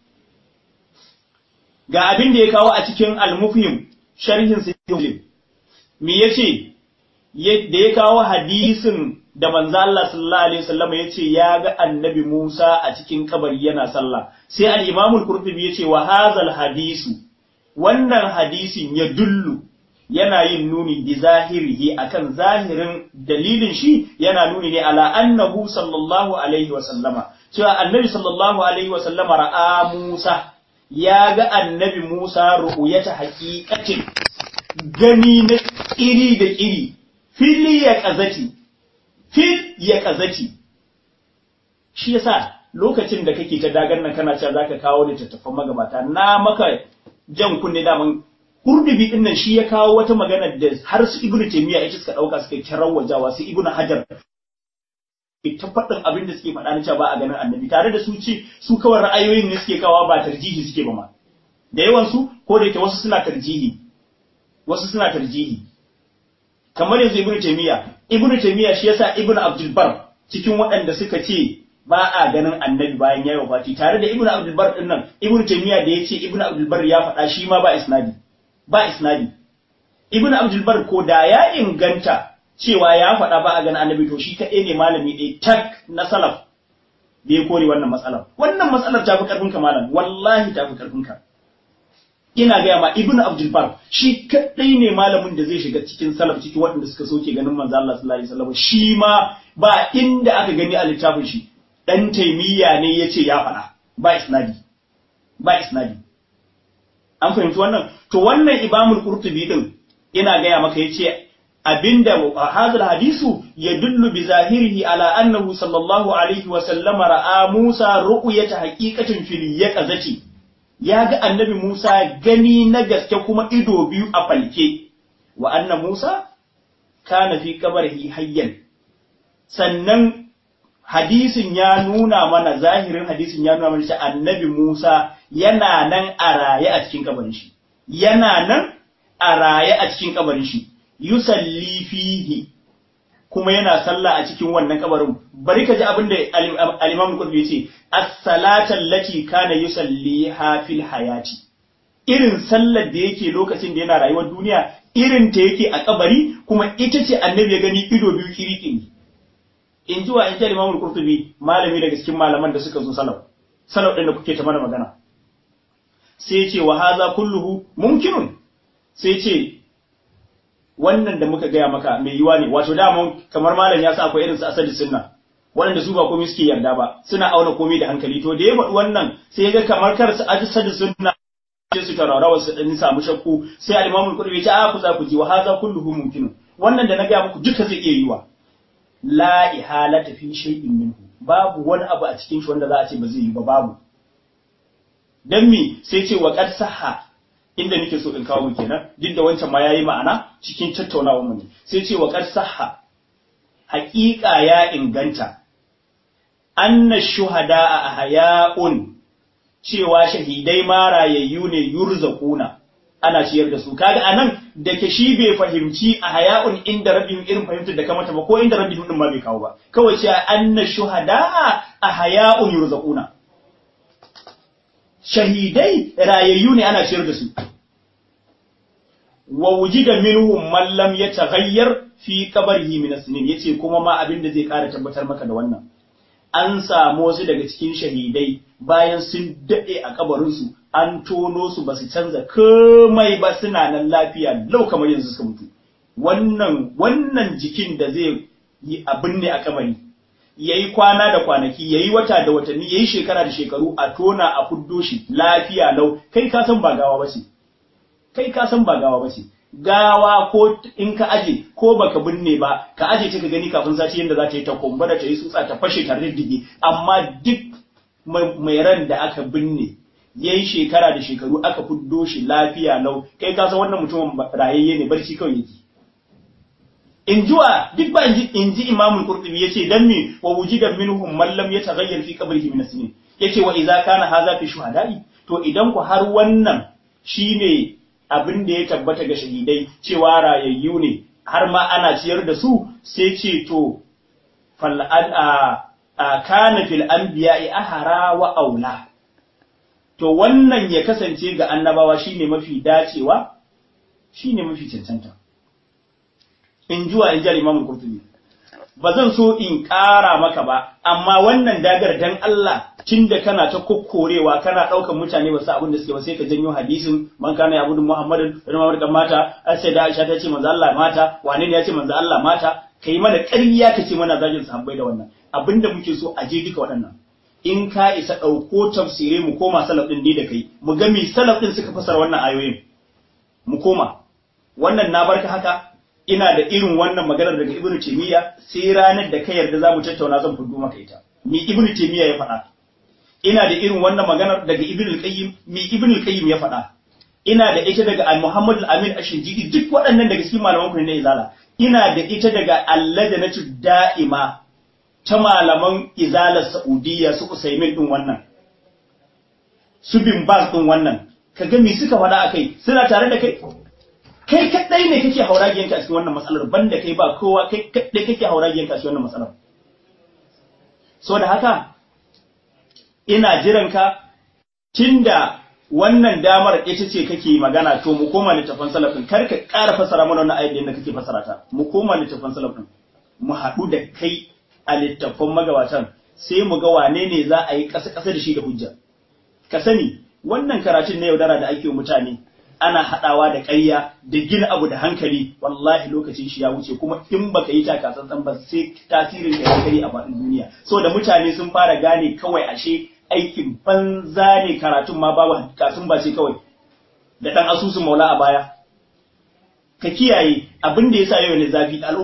ga abin da ya kawo a cikin al-mufhim sharhin sahih me yace da ya kawo hadisin da manzo Allah sallallahu alaihi wasallam yace ya ga annabi Musa a cikin kabari yana sallah sai al-imam al-qurtubi yace wa hadhal hadisu wannan hadisin ya dullu yana yin nuni bi zahirihi akan zahirin dalilin shi yana nuni ne ala annahu sallallahu alaihi wa sallama cewa annabi sallallahu alaihi wa sallama ra'a Musa ya ga annabi Musa ru'uyata haqiqatin gani na iri da iri fili ya kazati fil ya kazati shi yasa lokacin da kake ta dagar nan kana cewa zaka kawo littattafan magabata na maka jan kunne daman Kurdubi din nan shi ya kawo wata magana da har su Ibn Taymiyyah ita suka dauka suka kirar wajawa su Ibn Hajar ta faɗin abin da suke faɗa na cewa ba a ganin annabi tare da su ce su kawai ra'ayoyin ne suke kawa ba tarjihi suke ba ma da yawan su ko da yake wasu suna tarjihi wasu suna tarjihi kamar yanzu Ibn Taymiyyah Ibn Taymiyyah shi yasa Ibn Abdul Bar cikin waɗanda suka ce ba a ganin annabi bayan yayi wafati tare da Ibn Abdul Bar din nan Ibn Taymiyyah da yace Ibn Abdul Bar ya faɗa shi ma ba isnadi ba isnadi ibn abdul bar ko da ya inganta cewa ya faɗa ba a ganin annabi to shi kaɗai ne malami ɗaya tak na salaf da ya kore wannan matsalar wannan matsalar ta fi ƙarfin ka malam wallahi ta fi ƙarfin ka ina gaya ma ibn abdul bar shi kaɗai ne malamin da zai shiga cikin salaf cikin waɗanda suka soke ganin manzo Allah sallallahu alaihi wasallam shi ma ba inda aka gani a littafin shi dan taimiyya ne yace ya faɗa ba isnadi ba isnadi an fahimci wannan to wannan ibamul qurtubi din ina gaya maka yace abinda hadal hadisu yadullu bi zahirihi ala annahu sallallahu alaihi wa sallama ra'a Musa ru'yata haqiqatin fil yaqazati ya ga annabi Musa gani na gaske kuma ido biyu a falke wa anna Musa kana fi qabrihi hayyan sannan hadisin ya nuna mana zahirin hadisin ya nuna mana cewa annabi Musa yana nan a raye a cikin kabarin shi yana nan a raye a cikin kabarin shi yusalli fihi kuma yana sallah a cikin wannan kabarin bari ka ji abin da al-Imam Qurtubi yace as-salata allati kana yusalliha fil hayati irin sallar da yake lokacin da yana rayuwar duniya irin ta yake a kabari kuma ita ce annabi ya gani ido biyu kirikiri in ji wa in ji al-Imam Qurtubi malami daga cikin malaman da suka zo salaf salaf din da kuke ta mana magana sai ce wa haza kulluhu mumkinun sai ce wannan da muka gaya maka mai yiwa ne wato dama kamar malam ya sa akwai irin su asali sunna waɗanda su ba komai suke yarda ba suna auna komai da hankali to da ya faɗi wannan sai ya ga kamar kar su asali sunna sai su tararawa su dan samu shakku sai al-imam al-qurbi ya ce a ku za ku ji wa haza kulluhu mumkinun wannan da na gaya muku duka zai iya yiwa la ihalata fi shay'in minhu babu wani abu a cikin shi wanda za a ce ba zai yi ba babu dan mi sai ce wa qad sahha inda nake so in kawo mu kenan duk da wancan ma yayi ma'ana cikin tattaunawar mu ne sai ce wa qad sahha haqiqa ya inganta anna shuhada a ahya'un cewa shahidai ma rayayyu ne yurzaquna ana ciyar da su kaga anan da ke shi bai fahimci a haya'un inda rabbihim irin fahimtar da kamata ba ko inda rabbihim din ma bai kawo ba kawai cewa anna shuhada a haya'un yurzaquna shahidai rayayyu ne ana ciyar da su wa wujida minhum man lam yataghayyar fi qabrihi min as-sinin yace kuma ma abin da zai kara tabbatar maka da wannan an samu wasu daga cikin shahidai bayan sun dade a kabarin su an tono su basu canza komai ba suna nan lafiya lau kamar yanzu suka mutu wannan wannan jikin da zai yi abin ne a kabari yayi kwana da kwanaki yayi wata da watanni yayi shekara da shekaru a tona a fuddo shi lafiya lau kai ka san ba gawa bace kai ka san ba gawa bace gawa ko in ka aje ko baka binne ba ka aje ta ka gani kafin sati yanda za ta yi ta kumbura ta yi tsutsa ta fashe ta riddige amma duk mai ran da aka binne yayi shekara da shekaru aka fuddo shi lafiya lau kai ka san wannan mutumin rayayye ne barci kawai yake in jiwa duk ba in ji imamul qurtubi yace dan me wa wujida minhum man lam yataghayyar fi qabrihi min as-sinin yace wa idza kana hadha fi shuhada'i to idan ku har wannan shine abin da ya tabbata ga shahidai cewa rayayyu ne har ma ana ciyar da su sai ce to fal a kana fil anbiya'i ahara wa aula to wannan ya kasance ga annabawa shine mafi dacewa shine mafi cancanta in juwa in ji al-Imam Qurtubi ba zan so in ƙara maka ba amma wannan dagar dan Allah tunda kana ta kokkorewa kana ɗaukan mutane ba su abin da suke ba sai ka janyo hadisin man kana ya gudun Muhammadin da Muhammad kan mata sai da Aisha ta ce manzo Allah mata wane ne ya ce manzo Allah mata kai mana ƙarya ka ce mana zagin sahabbai da wannan abinda muke so a je duka waɗannan in ka isa ɗauko tafsire mu koma salaf ɗin ni da kai mu ga me salaf ɗin suka fasara wannan ayoyin mu koma wannan na barka haka ina da irin wannan maganar daga ibnu taymiya sai ranar da ka yarda zamu tattauna zan fudu maka ita me ibnu taymiya ya faɗa ina da irin wannan maganar daga ibnu al-qayyim me ibnu al-qayyim ya faɗa ina da ita daga al-muhammad al-amin ash-shinjidi duk waɗannan daga cikin malaman ku ne izala ina da ita daga allajanatu da'ima ta malaman izalar Saudiya su Usaimin din wannan, su bin Baz din wannan, ka ga me suka faɗa a kai, suna tare da kai? Kai kaɗai ne kake hauragiyanka a cikin wannan matsalar, banda kai ba kowa kai kaɗai kake hauragiyanka a cikin wannan matsalar. So da haka, ina jiran ka tunda wannan damar ita ce kake magana to mu koma littafin salafin kar ka ƙara fasara mana wannan ayat da kake fasara ta mu koma littafin salafin mu haɗu da kai a littattafan magabatan sai mu ga wane ne za a yi ƙasa-ƙasa da shi da hujja. Ka sani, wannan karatun na yaudara da ake mutane ana haɗawa da ƙarya da gina abu da hankali wallahi lokacin shi ya wuce kuma in baka yi takatsantsan ba sai tasirin da ya a faɗin duniya. So da mutane sun fara gane kawai ashe aikin banza ne karatun ma babu kasun ba ce kawai da ɗan asusun maula a baya. Ka kiyaye abin da ya sa yau ne zafi al'umma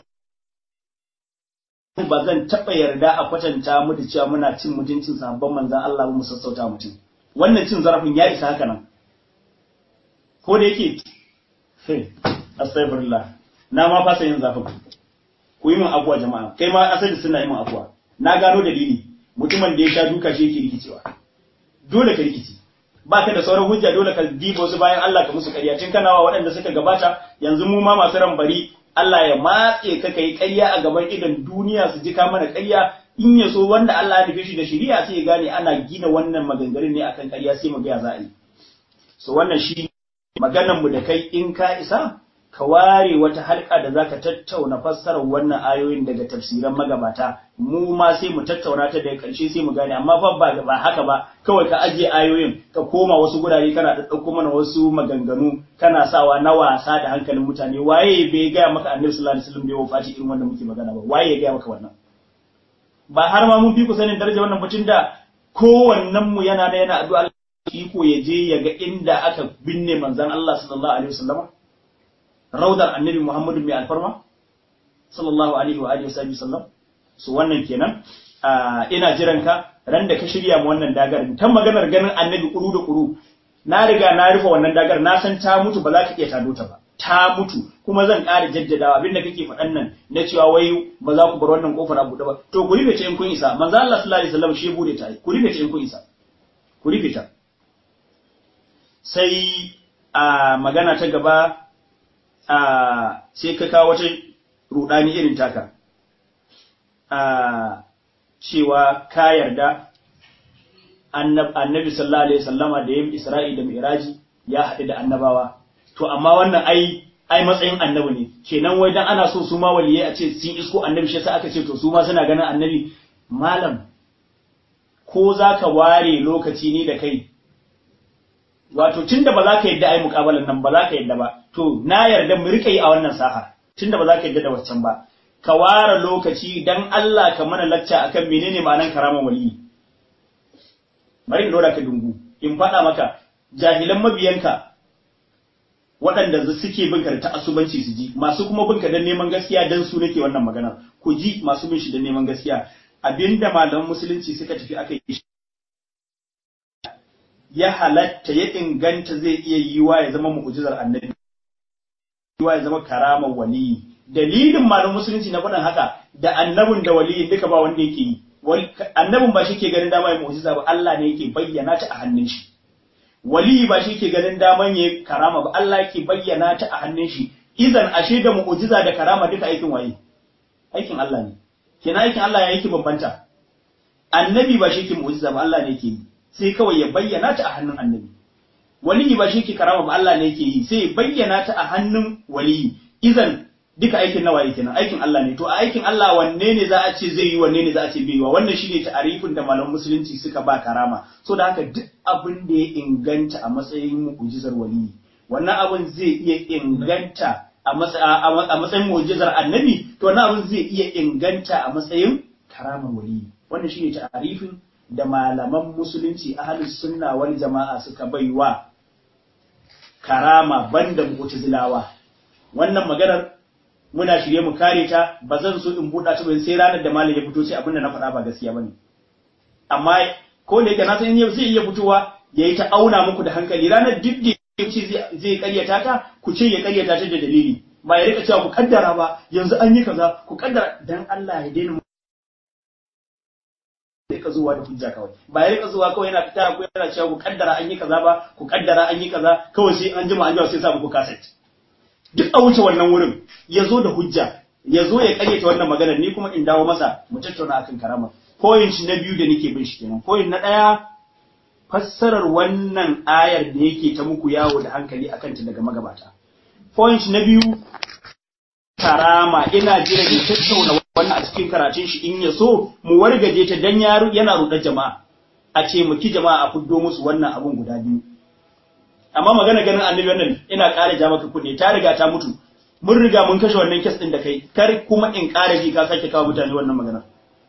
ba zan taɓa yarda a kwatanta mu da cewa muna cin mutuncin sabon manzan Allah mu sassauta mutum wannan cin zarafin ya isa haka nan ko da yake hey astaghfirullah na ma fasa yin zafin ku yi min afuwa jama'a kai ma asali suna yi min afuwa na gano dalili mutumin da ya sha duka shi yake rikicewa dole ka rikici ba ka da sauran hujja dole ka dibo su bayan Allah ka musu ƙarya tun kana wa waɗanda suka gabata yanzu mu ma masu ran bari Allah ya matse ka kai ƙarya a gaban idan duniya su ji ka mana ƙarya in ya so wanda Allah ya nufe shi da shari'a sai ya gane ana gina wannan maganganun ne akan ƙarya sai mu ga ya za a yi so wannan shi maganar mu da kai in ka isa ka ware wata halka da zaka tattauna fassarar wannan ayoyin daga tafsiran magabata mu ma sai mu tattauna ta daga ƙarshe sai mu gane amma fa ba ba haka ba kawai ka ajiye ayoyin ka koma wasu gurare kana ɗauko mana wasu maganganu kana sawa na wasa da hankalin mutane waye bai gaya maka annabi sallallahu alaihi wasallam bai wafati irin wannan muke magana ba waye ya gaya maka wannan ba har ma mun fi ku sanin darajar wannan mutum da kowannen mu yana da yana addu'a iko ya je ya ga inda aka binne manzon Allah sallallahu alaihi wasallam raudar annabi Muhammadu mai alfarma sallallahu alaihi wa alihi wasallam su wannan kenan ina jiran ka ran da ka shirya mu wannan dagar ta maganar ganin annabi kuru da kuru na riga na rufe wannan dagar na san ta mutu ba za ka iya tado ta ba ta mutu kuma zan ƙara jaddadawa abinda kake faɗan nan na cewa wai ba za ku bar wannan kofar a buɗe ba to ku rufe ta in kun isa manzo Allah sallallahu alaihi wasallam shi bude ta ku rufe ta in kun isa ku rufe ta sai a magana ta gaba a sai ka kawo wata rudani irin taka a cewa ka yarda annabi sallallahu alaihi wasallama da yin isra'i da mi'raji ya haɗu da annabawa to amma wannan ai ai matsayin annabi ne kenan wai dan ana so su ma waliyai a ce sun isko annabi shi yasa aka ce to su ma suna ganin annabi malam ko zaka ware lokaci ni da kai wato tunda ba za ka yadda ai mukabalan nan ba za ka yadda ba to na yarda mu rika yi a wannan saha tunda ba za ka yadda da waccan ba ka ware lokaci dan Allah ka mana lacca akan menene ma'anan karaman waliyi bari in dora ka dungu in faɗa maka jahilan mabiyanka waɗanda suke bin ka ta asubanci su ji masu kuma bin ka dan neman gaskiya dan su nake wannan magana ku ji masu bin shi dan neman gaskiya abinda malaman musulunci suka tafi aka yi ya halatta ya inganta zai iya yiwa ya zama mu'jizar annabi yiwa ya zama karamar waliyi dalilin malaman musulunci na faɗin haka da annabin da waliyin duka ba wanda yake yi annabin ba shi ke ganin dama ya mu'jiza ba Allah ne yake bayyana ta a hannun shi waliyi ba shi ke ganin daman ya karama ba Allah yake bayyana ta a hannun shi izan ashe da mu'jiza da karama duka aikin waye aikin Allah ne kenan aikin Allah ya yake bambanta annabi ba shi ke mu'jiza ba Allah ne yake yi sai kawai ya bayyana ta a hannun annabi waliyi ba shi ke karama ba Allah ne yake yi sai ya bayyana ta a hannun waliyi izan duka aikin nawa yake nan aikin Allah ne to a aikin Allah wanne ne za a ce zai yi wanne ne za a ce bai yi wa wannan shine ta'arifin da malaman musulunci suka ba karama so da haka duk abin da ya inganta a matsayin mu'jizar wali wannan abin zai iya inganta a matsayin mu'jizar annabi to wannan abin zai iya inganta a matsayin karamar wali wannan shine ta'arifin da malaman musulunci ahlus sunna wal jama'a suka baiwa karama banda mu'tazilawa wannan maganar muna shirye mu kare ta ba zan so in buɗa ta ba sai ranar da malam ya fito sai abin da na faɗa ba gaskiya bane amma ko da yake na san zai iya fitowa yayi ta auna muku da hankali ranar duk da yace zai karyata ta ku ce ya karyata ta da dalili ba ya rika cewa ku kaddara ba yanzu an yi kaza ku kaddara dan Allah ya daina rika zuwa da hujja kawai ba ya rika zuwa kawai yana fita ko yana cewa ku kaddara an yi kaza ba ku kaddara an yi kaza kawai sai an jima an jima sai sa muku kaset duk a wuce wannan wurin ya zo da hujja ya zo ya karyata wannan maganar ni kuma in dawo masa mu tattauna akan karama point na biyu da nake bin shi kenan point na ɗaya fassarar wannan ayar da yake ta muku yawo da hankali akan ta daga magabata point na biyu karama ina jira in tattauna wannan a cikin karatun shi in ya so mu wargaje ta dan yaro yana rudar jama'a a ce mu ki jama'a a fuddo musu wannan abun guda biyu amma magana ganin annabi wannan ina ƙara ja maka kunne ta riga ta mutu mun riga mun kashe wannan kes din da kai kar kuma in ƙara ji ka sake kawo mutane wannan magana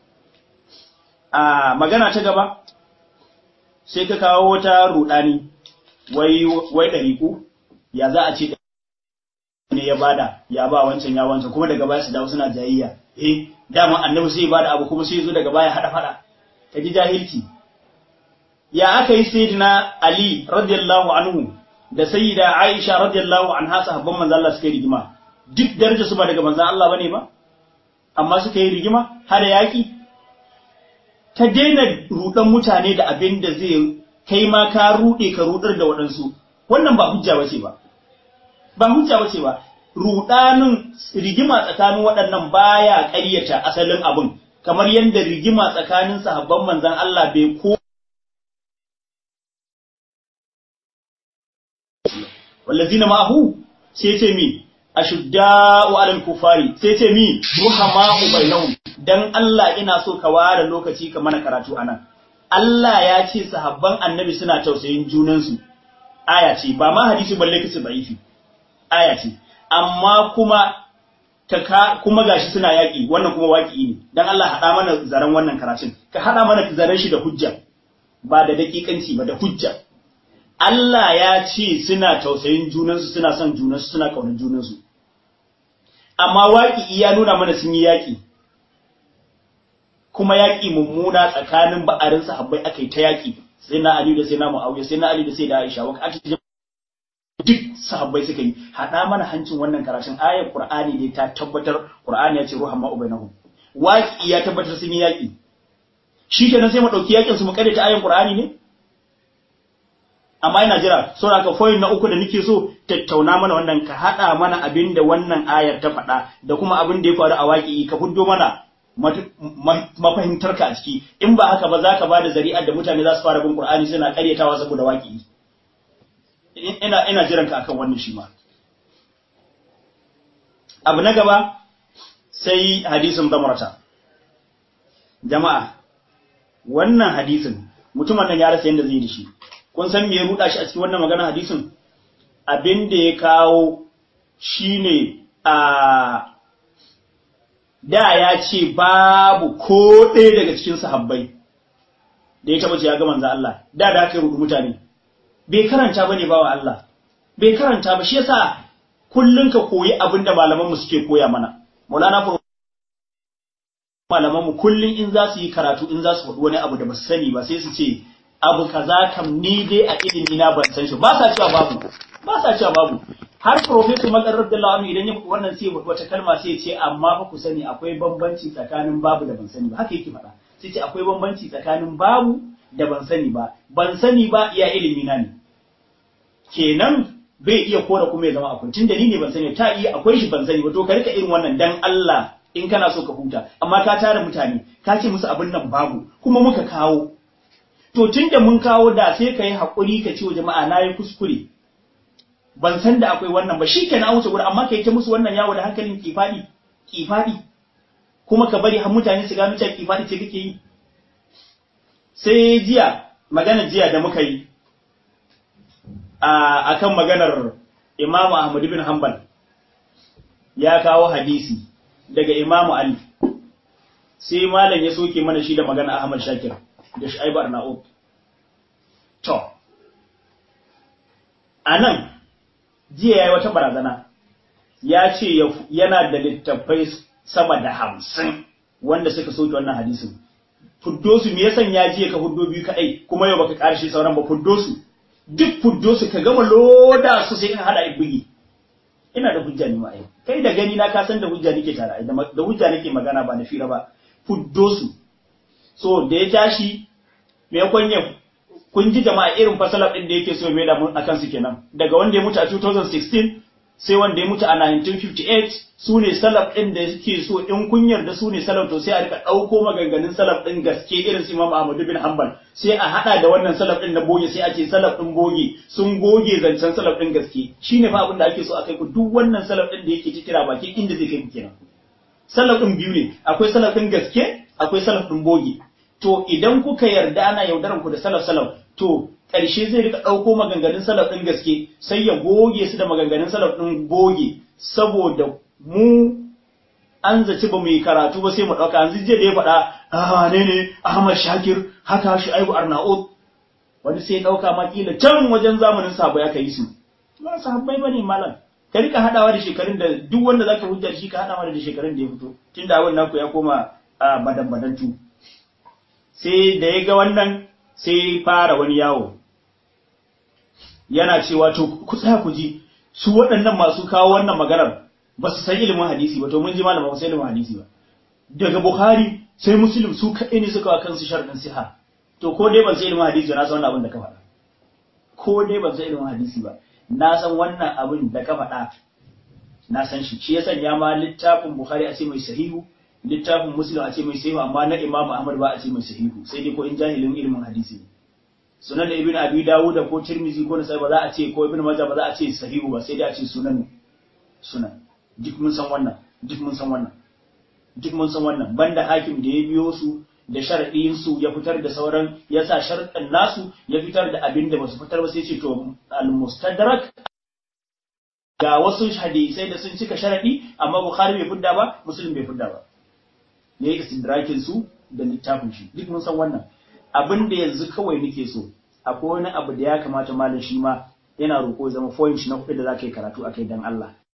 a magana ta gaba sai ka kawo wata rudani wai wai dariku ya za a ce ne ya bada ya ba wancan ya wancan kuma daga baya su dawo suna jayayya eh dama annabi sai ya bada abu kuma sai ya zo daga baya hada fada ka ji jahilci ya aka yi sayyidina Ali radiyallahu anhu da sayyida Aisha radiyallahu anha sahabban manzo Allah suka yi rigima duk daraja su ba daga manzo Allah bane ba amma suka yi rigima har yaki ta daina rudan mutane da abin da zai kai ma ka rude ka rudar da waɗansu wannan ba hujja bace ba ba hujja bace ba rudanin rigima tsakanin waɗannan baya ƙaryata asalin abin kamar yadda rigima tsakanin sahabban manzon Allah bai ko wallazina ma'ahu sai ce mi ashudda'u 'alal kufari sai ce mi ruhama'u bainahum dan Allah ina so ka ware lokaci ka mana karatu anan Allah ya ce sahabban annabi suna tausayin junansu aya ce ba ma hadisi balle kace da'ifi aya ce amma kuma ka kuma gashi suna yaki wannan kuma waki ne dan Allah hada mana zaren wannan karatun ka hada mana zaren shi da hujja ba da dakikanci ba da hujja Allah ya ce suna tausayin junansu suna son junansu suna kaunar junansu amma waƙi ya nuna mana sun yi yaƙi kuma yaƙi mummuna tsakanin ba'arin sahabbai aka yi ta yaƙi sai na Ali da sai na Muawiya sai na Ali da sai da Aisha wa aka duk sahabbai suka yi hada mana hancin wannan karatun ayar Qur'ani ne ta tabbatar Qur'ani ya ce ruhan ma ubainahum waƙi ya tabbatar sun yi yaƙi shikenan sai mu dauki yaƙin su mu kare ta ayar Qur'ani ne amma ina jira saboda ka foyin na uku da nake so tattauna mana wannan ka hada mana abin da wannan ayar ta faɗa da kuma abin da ya faru a waƙi ka fuddo mana mafahimtar ka a ciki in ba haka ba za ka ba da zari'ar da mutane za su fara bin Qur'ani suna karyatawa saboda waƙi ina ina jiran ka akan wannan shi ma abu na gaba sai hadisin zamurata jama'a wannan hadisin mutumin nan ya rasa yadda zai da shi kun san me ya ruda shi a cikin wannan magana hadisin abin da ya kawo shine a da ya ce babu ko ɗaya daga cikin sahabbai da ya taba ce ya ga manzo Allah da da aka rudu mutane bai karanta bane bawa Allah bai karanta ba shi yasa kullun ka koyi abin da malaman mu suke koya mana Maulana malaman mu kullun in za su yi karatu in za su faɗi wani abu da ba su sani ba sai su ce abu kaza kam ni dai a ilimi na ban san shi ba sa cewa babu ba sa cewa babu har professor Makar Abdullahi Amin idan ya faɗi wannan sai wata kalma sai ya ce amma fa ku sani akwai bambanci tsakanin babu da ban sani ba haka yake faɗa sai ce akwai bambanci tsakanin babu da ban sani ba ban sani ba iya ilimi na ne kenan bai iya kora kuma ya zama akwai tunda ni ne ban sani ta iya akwai shi ban sani ba to ka rika irin wannan dan Allah in kana so ka huta amma ka tara mutane ka ce musu abin nan babu kuma muka kawo to tunda mun kawo da sai ka yi haƙuri ka ce wa jama'a na yi kuskure ban san da akwai wannan ba shikenan an wuce gurin amma kai ta musu wannan yawo da hankalin kifadi kifadi kuma ka bari har mutane su gano cewa kifadi ce kake yi sai jiya magana jiya da muka yi a akan maganar Imam Ahmad bin Hanbal ya kawo hadisi daga Imam Ali sai malam ya soke mana shi da magana Ahmad Shakir da Shu'aib Arnaud to anan jiya yayi wata barazana ya ce yana da littattafai sama da hamsin wanda suka soke wannan hadisin fuddo su me yasan ya jiya ka fuddo biyu kadai kuma yau baka karshe sauran ba fuddo su duk fuddo su ka gama loda su sai ka hada bugi ina da hujja ne ma ai kai da gani na ka san da hujja nake tare da hujja nake magana ba na fira ba fuddo su so da ya tashi me kwanye kun ji jama'a irin fasalar din da yake so mai da mun akan su kenan daga wanda ya mutu a 2016 sai wanda ya mutu a 1958 su ne salaf ɗin da suke so in kun yarda su ne salaf to sai a rika ɗauko maganganun salaf ɗin gaske irin su Imam Ahmadu bin Hanbal sai a haɗa da wannan salaf ɗin na boge sai a ce salaf ɗin boge sun goge zancen salaf ɗin gaske shine fa abin da ake so a kai ku duk wannan salaf ɗin da yake ci kira baki inda zai kai ku kenan salaf ɗin biyu ne akwai salaf ɗin gaske akwai salaf ɗin boge to idan kuka yarda ana yaudaran ku da salaf salaf to ƙarshe zai rika ɗauko maganganun salaf ɗin gaske sai ya goge su da maganganun salaf ɗin boge saboda mu an zaci ba mu yi karatu ba sai mu ɗauka yanzu jiya da ya faɗa ah ne ne Ahmad Shakir haka shi Aibu Arnaud wani sai ya ɗauka ma kila can wajen zamanin sabo ya kai su ba sahabbai bane malam ka rika hadawa da shekarun da duk wanda zaka hujjar shi ka hada da shekarun da ya fito tunda abin naku ya koma badan badantu sai da ya ga wannan sai fara wani yawo yana cewa to ku tsaya ku ji su waɗannan masu kawo wannan maganar ba su san ilimin hadisi ba to mun ji malama ba su ilimin hadisi ba daga Bukhari sai Muslim su kaɗai ne suka wa kansu sharadin siha to ko dai ban san ilimin hadisi na san wannan abin da ka faɗa ko dai ban san ilimin hadisi ba na san wannan abin da ka faɗa na san shi shi ya sanya ma littafin Bukhari a ce mai sahihu littafin Muslim a ce mai sahihu amma na Imam Ahmad ba a ce mai sahihu sai dai ko in jahilin ilimin hadisi ne sunan da Ibn Abi Dawud ko Tirmidhi ko Nasai ba za a ce ko Ibn Majah ba za a ce sahihu ba sai dai a ce sunan sunan duk mun san wannan duk mun san wannan duk mun san wannan banda hakim da ya biyo su da sharɗin su ya fitar da sauran ya sa sharɗin nasu ya fitar da abin da basu fitar ba sai ce to al-mustadrak ga wasu hadisai da sun cika sharaɗi amma Bukhari bai fidda ba Muslim bai fidda ba ne istidrakin su da littafin shi duk mun san wannan abin da yanzu kawai nake so akwai wani abu da ya kamata malam shi ma yana roƙo zama point na kuɗi da za ka yi karatu akai dan Allah